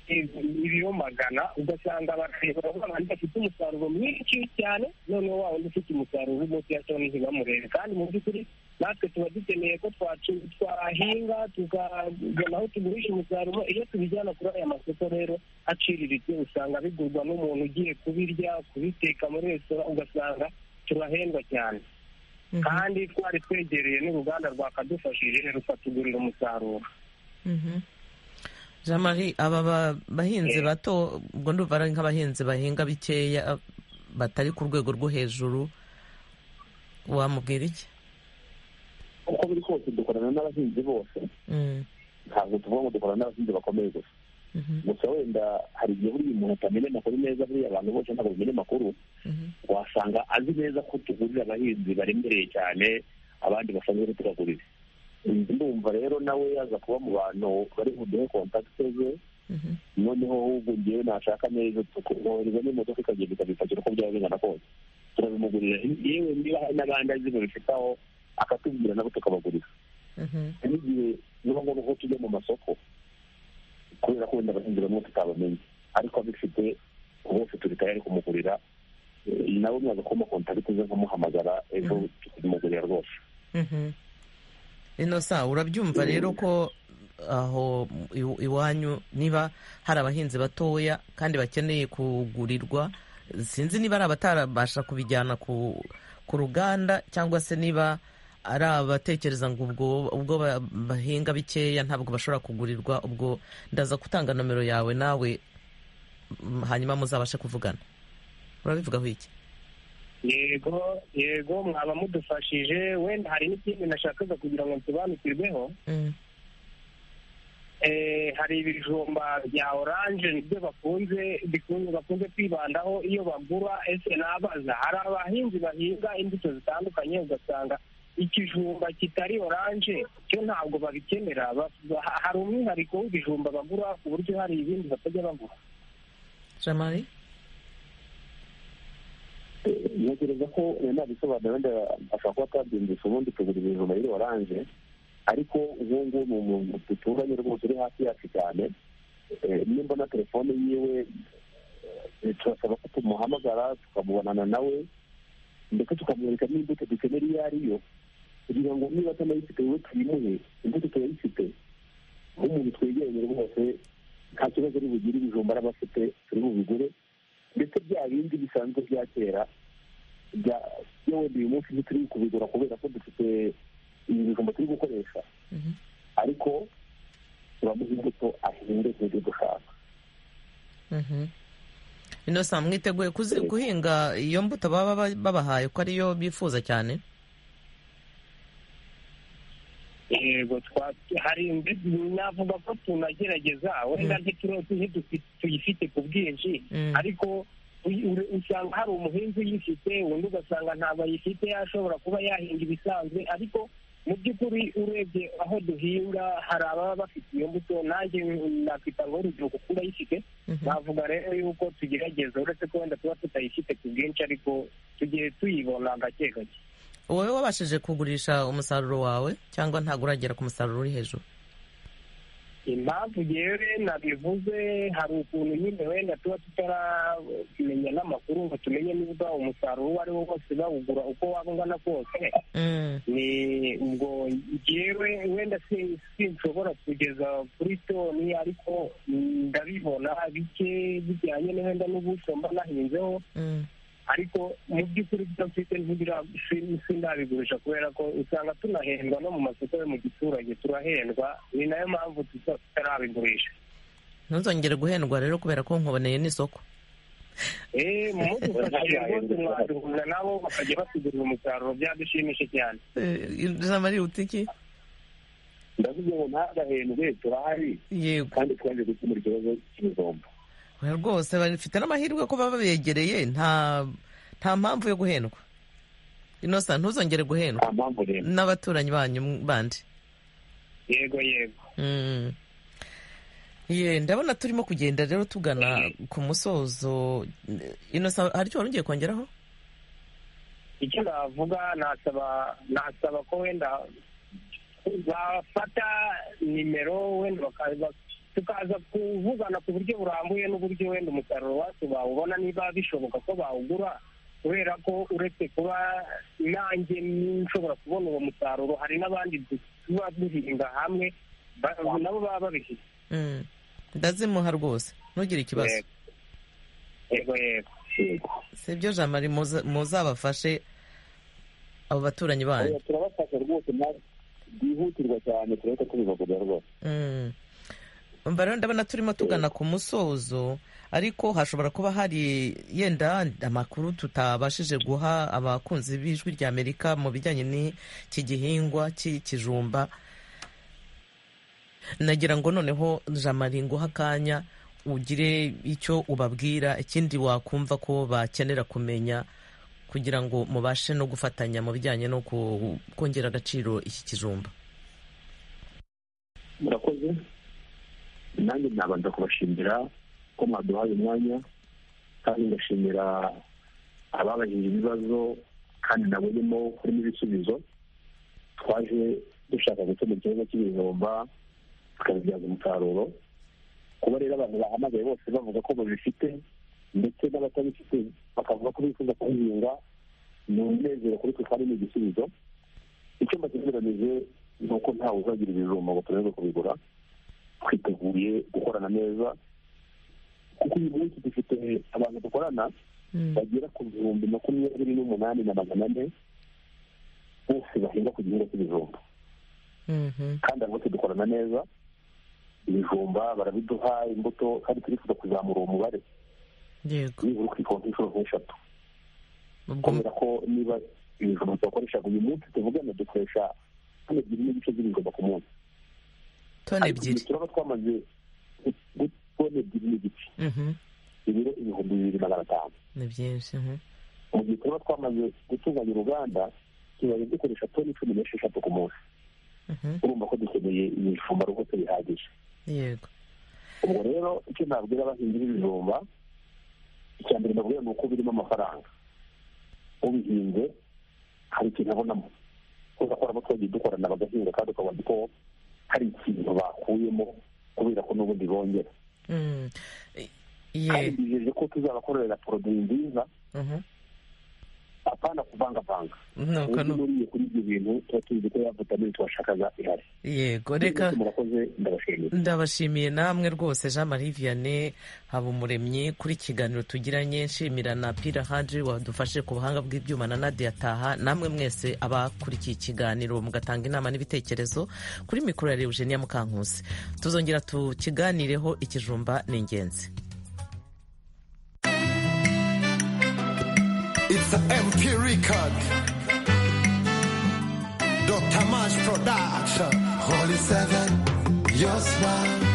Speaker 7: ibiro magana ugasanga barareba wa bandi bafite umusaruro mwinshi cyane noneho wa wundi ufite umusaruro w'umunsi ya toni ntibamurebe kandi mu by'ukuri natwe tuba dukeneye ko twacu- twahinga tukagana aho tugurisha umusaruro iyo tubijyana kuri aya masoko rero aciriritse usanga bigurwa n'umuntu ugiye kubirya kubiteka muri resitora ugasanga turahendwa cyane
Speaker 1: mhm,
Speaker 7: kandi twari twegereye n'uruganda rwakadufashije rukatugurira umusaruro
Speaker 1: mhm. jean marie aba ba- bahinzi bato ubwo ndumva ari nk'abahinzi bahinga bikeya batari ku rwego rwo hejuru wamubwira iki
Speaker 3: uko biri kose dukorana n'abahinzi bose
Speaker 1: Mm,
Speaker 3: ntabwo tuvuga ngo dukorana n'abahinzi bakomeye gusa
Speaker 1: mhm,
Speaker 3: gusa wenda hari igihe buriya umuntu atamenya amakuru neza buriya abantu bose ntabwo bamenya amakuru
Speaker 1: mhm.
Speaker 3: wasanga azi neza ko tugurira abahinzi baremereye cyane abandi basanzwe tubagurira ndumva rero nawe yaza kuba mu bantu bari buduhe kontakite ze
Speaker 1: Mhm.
Speaker 3: noneho ahubwo ngewe nashaka neza tukumwohereza n'imodoka ikagenda ikabipakira uko byaba bingana kose turabimugurira yewe niba hari n'abandi azi ngo bifite aho akatubwira nabo tukabagurira
Speaker 1: Mhm.
Speaker 3: hari igihe biba ngombwa ko tujya mu masoko kubera ko wenda abahinzi bamwe tutabamenye ariko abifite bose turi tayari kumugurira Eh, nawe mwaza kuma kontakiti ze nkumuhamagara ejo tukimugurira rwose
Speaker 1: Mhm. inosa urabyumva rero ko aho iw- iwanyu niba hari abahinzi batoya kandi bakeneye kugurirwa sinzi niba ari abatarabasha kubijyana ku ku ruganda cyangwa se niba ari abatekereza ngo ubwo ubwo ba- bahinga bikeya ntabwo bashobora kugurirwa ubwo ndaza gutanga nomero yawe nawe mm, hanyuma muzabashe kuvugana urabivugaho iki
Speaker 7: yego yego mwaba mudufashije wenda hari n'ikindi nashakaga kugira ngo nsobanukirweho
Speaker 1: Mm,
Speaker 7: Eh, hari ibijumba bya oranje nibyo bakunze bikunze- bakunze kwibandaho iyo bagura ese nabaza hari abahinzi bahinga imbuto zitandukanye ugasanga ikijumba kitari oranje cyo ntabwo babikenera Ba- hari umwihariko w'ibijumba bagura ku buryo hari ibindi batajya bagura
Speaker 1: Jean Marie
Speaker 3: Eh, ntekereza ko wenda bisobanura wenda ashobora kuba atabyumvise ubundi tugura ibijumba biri oranje ariko uwo nguwo ni umuntu duturanye rwose uri hafi yacu cyane Eh, nimba na telefone yiwe eh, turasaba ko tumuhamagara tukamubonana nawe ndetse tukamwereka n'imbuto dukenera iyo ari yo kugira ngo niba atanayifite wowe tuyimuhe imbuto turayifite nk'umuntu twegeranye rwose nta kibazo ari bugire ibijumba araba afite turi bubigure ndetse bya bindi bisanzwe bya kera bya- byo wenda uyu munsi ntituri kubigura kubera ko dufite ibijumba turi gukoresha
Speaker 1: Mhm.
Speaker 3: ariko turamuha imbuto ahinge nk'ibyo dushaka
Speaker 1: Mhm. Innocent mwiteguye kuzi- guhinga iyo mbuto baba ba- babahaye ko ariyo bifuza cyane
Speaker 7: yego twa- hari mbe- navuga ko tunagerageza wenda ntituro- ntidufi- tuyifite ku bwinshi
Speaker 1: Mm.
Speaker 7: ariko uy- ure- usanga hari umuhinzi uyifite undi ugasanga ntabwo ayifite ashobora kuba yahinga ibisanzwe ariko mu by'ukuri urebye aho duhinga hari ababa bafite iyo mbuto nanjye nakwita ngo urugero kuko urayifite
Speaker 1: Mhm.
Speaker 7: navuga rero yuko tugerageza uretse ko wenda tuba tutayifite ku bwinshi ariko tugiye tuyibona gake gake
Speaker 1: wowe wabashije kugurisha umusaruro wawe cyangwa ntabwo uragera ku musaruro uri hejuru
Speaker 3: impamvu yewe nabivuze hari ukuntu nyine wenda tuba tutaramenya n'amakuru ngo tumenye niba umusaruro uwo ari wo wose bawugura uko waba ungana kose ni ubwo yewe wenda si- sinshobora kugeza kuri toni ariko ndabibona bike bijyanye na wenda n'ubuso mba nahinzeho
Speaker 1: Mm.
Speaker 3: ariko mu by'ukuri byo mfite ntibira- si- sindabigurisha kubera ko usanga tunahendwa no mu masoko yo mu giturage turahendwa ni nayo mpamvu tuza tutarabigurisha
Speaker 1: ntuzongere guhendwa rero kubera ko nkuboneye n'isoko
Speaker 3: eee mu mudufashije rwose mwaduhura nabo bakajya batugurira umusaruro byadushimishe cyane
Speaker 1: Eh, ijambo riruta iki
Speaker 4: ndavuze ngo ntagahendwe turahari
Speaker 1: yego
Speaker 4: kandi twaje gukemura ikibazo cy'ibijumba
Speaker 1: Oya rwose bafite n'amahirwe ko baba begereye nta nta mpamvu yo guhendwa inosa ntuzongere guhendwa
Speaker 4: nta mpamvu rero
Speaker 1: n'abaturanyi banyu bandi
Speaker 3: yego yego
Speaker 1: Mm. Ye, ndabona turimo kugenda rero tugana ku musozo inosa hari icyo wari ugiye kongeraho
Speaker 3: icyo navuga nasaba nasaba ko wenda bafata nimero wenda bakaza tukaza kuvugana ku buryo burambuye n'uburyo wenda umusaruro wacu bawubona niba bishoboka ko bawugura kubera ko uretse kuba nanjye nshobora kubona uwo musaruro hari n'abandi tuba duhinga hamwe ba- nabo baba babifite
Speaker 1: Mm. ndazimuha rwose ntugire ikibazo
Speaker 3: Yego. yego yego
Speaker 4: yego
Speaker 1: si byo jamari muza- muzabafashe abo baturanyi banyu
Speaker 4: Oya, turabafasha rwose nawe byihutirwa cyane turahita tubibagurira rwose
Speaker 1: Mm. Umva rero ndabona turimo tugana ku musozo ariko hashobora kuba hari yenda amakuru tutabashije guha abakunzi b'ijwi rya amerika mu bijyanye n'iki gihingwa cy'ikijumba nagira ngo noneho jamari nguha akanya ugire icyo ubabwira ikindi wakumva ko bakenera kumenya kugira ngo mubashe no gufatanya mu bijyanye no ku- kongera agaciro iki kijumba
Speaker 4: murakoze nanjye nabanza kubashimira ko mwaduhaye umwanya kandi ngashimira ababajije ibibazo kandi nabonyemo harimo ibisubizo twaje dushaka gukemura ikibazo cy'ibijumba tukabibyaza umusaruro kuba rero abantu bahamagaye bose bavuga ko babifite ndetse n'abatabifite bakavuga ko bifuza kubihinga ni umunezero kuri twe kandi ni igisubizo icyumba cyegeranije ni uko ntawe uzagira ibijumba ngo turebe kubigura twiteguye gukorana neza kuko uyu munsi dufite abantu dukorana bagera ku bihumbi makumyabiri n'umunani na magana ane bose bahinga ku gihingwa cy'ibijumba
Speaker 1: Mhm.
Speaker 4: kandi abo dukorana neza ibijumba barabiduha imbuto kandi turifuza kuzamura uwo mubare
Speaker 1: yego
Speaker 4: nibura ukikora inshuro nk'eshatu
Speaker 1: ubwo
Speaker 4: kubera ko niba ibijumba twakoresha uyu munsi tuvugana dukoresha hano ebyiri n'igice z'ibijumba ku munsi
Speaker 1: toni ebyiri
Speaker 4: turaba twamaze toni ebyiri n'igice
Speaker 1: Mhm.
Speaker 4: ibiro ibihumbi bibiri magana atanu
Speaker 1: ni byinshi mhm.
Speaker 4: mu gihe turaba twamaze gutunganya uruganda tubaye dukoresha toni cumi n'esheshatu ku munsi
Speaker 1: Mhm.
Speaker 4: urumva ko dukeneye ibijumba rwose bihagije
Speaker 1: yego
Speaker 4: ubwo rero icyo nabwira abahinzi b'ibijumba icya mbere nabwira ni uko birimo amafaranga ubihinze hari ikintu abonamo kubera ko harimo twagiye dukorana bagahinga kandi ukabona ko hari ikintu bakuyemo kubera ko n'ubundi bongera
Speaker 1: Mm. I-
Speaker 4: kandi
Speaker 1: ye
Speaker 4: bijeje ko tuzabakorera poroduwi nziza
Speaker 1: Mhm.
Speaker 4: apana kuvangavanga
Speaker 1: nuko
Speaker 4: ubu
Speaker 1: nu-
Speaker 4: nuriye kuri ibyo bintu tuba tuzi ko ya vitamini twashakaga ihari
Speaker 1: yego reka
Speaker 4: murakoze ndabashimira
Speaker 1: ndabashimiye namwe rwose jean marie vianney habumuremyi kuri kiganiro tugiranye nshimira na pira haji wadufashe ku buhanga bw'ibyuma na nadia taha namwe mwese abakurikiye ikiganiro mugatanga inama n'ibitekerezo kuri mikoro ya Eugenia mukankusi tuzongera tukiganireho ikijumba ni ingenzi
Speaker 8: It's an MP record. Dr. Mash Production. Holy Seven, your smile.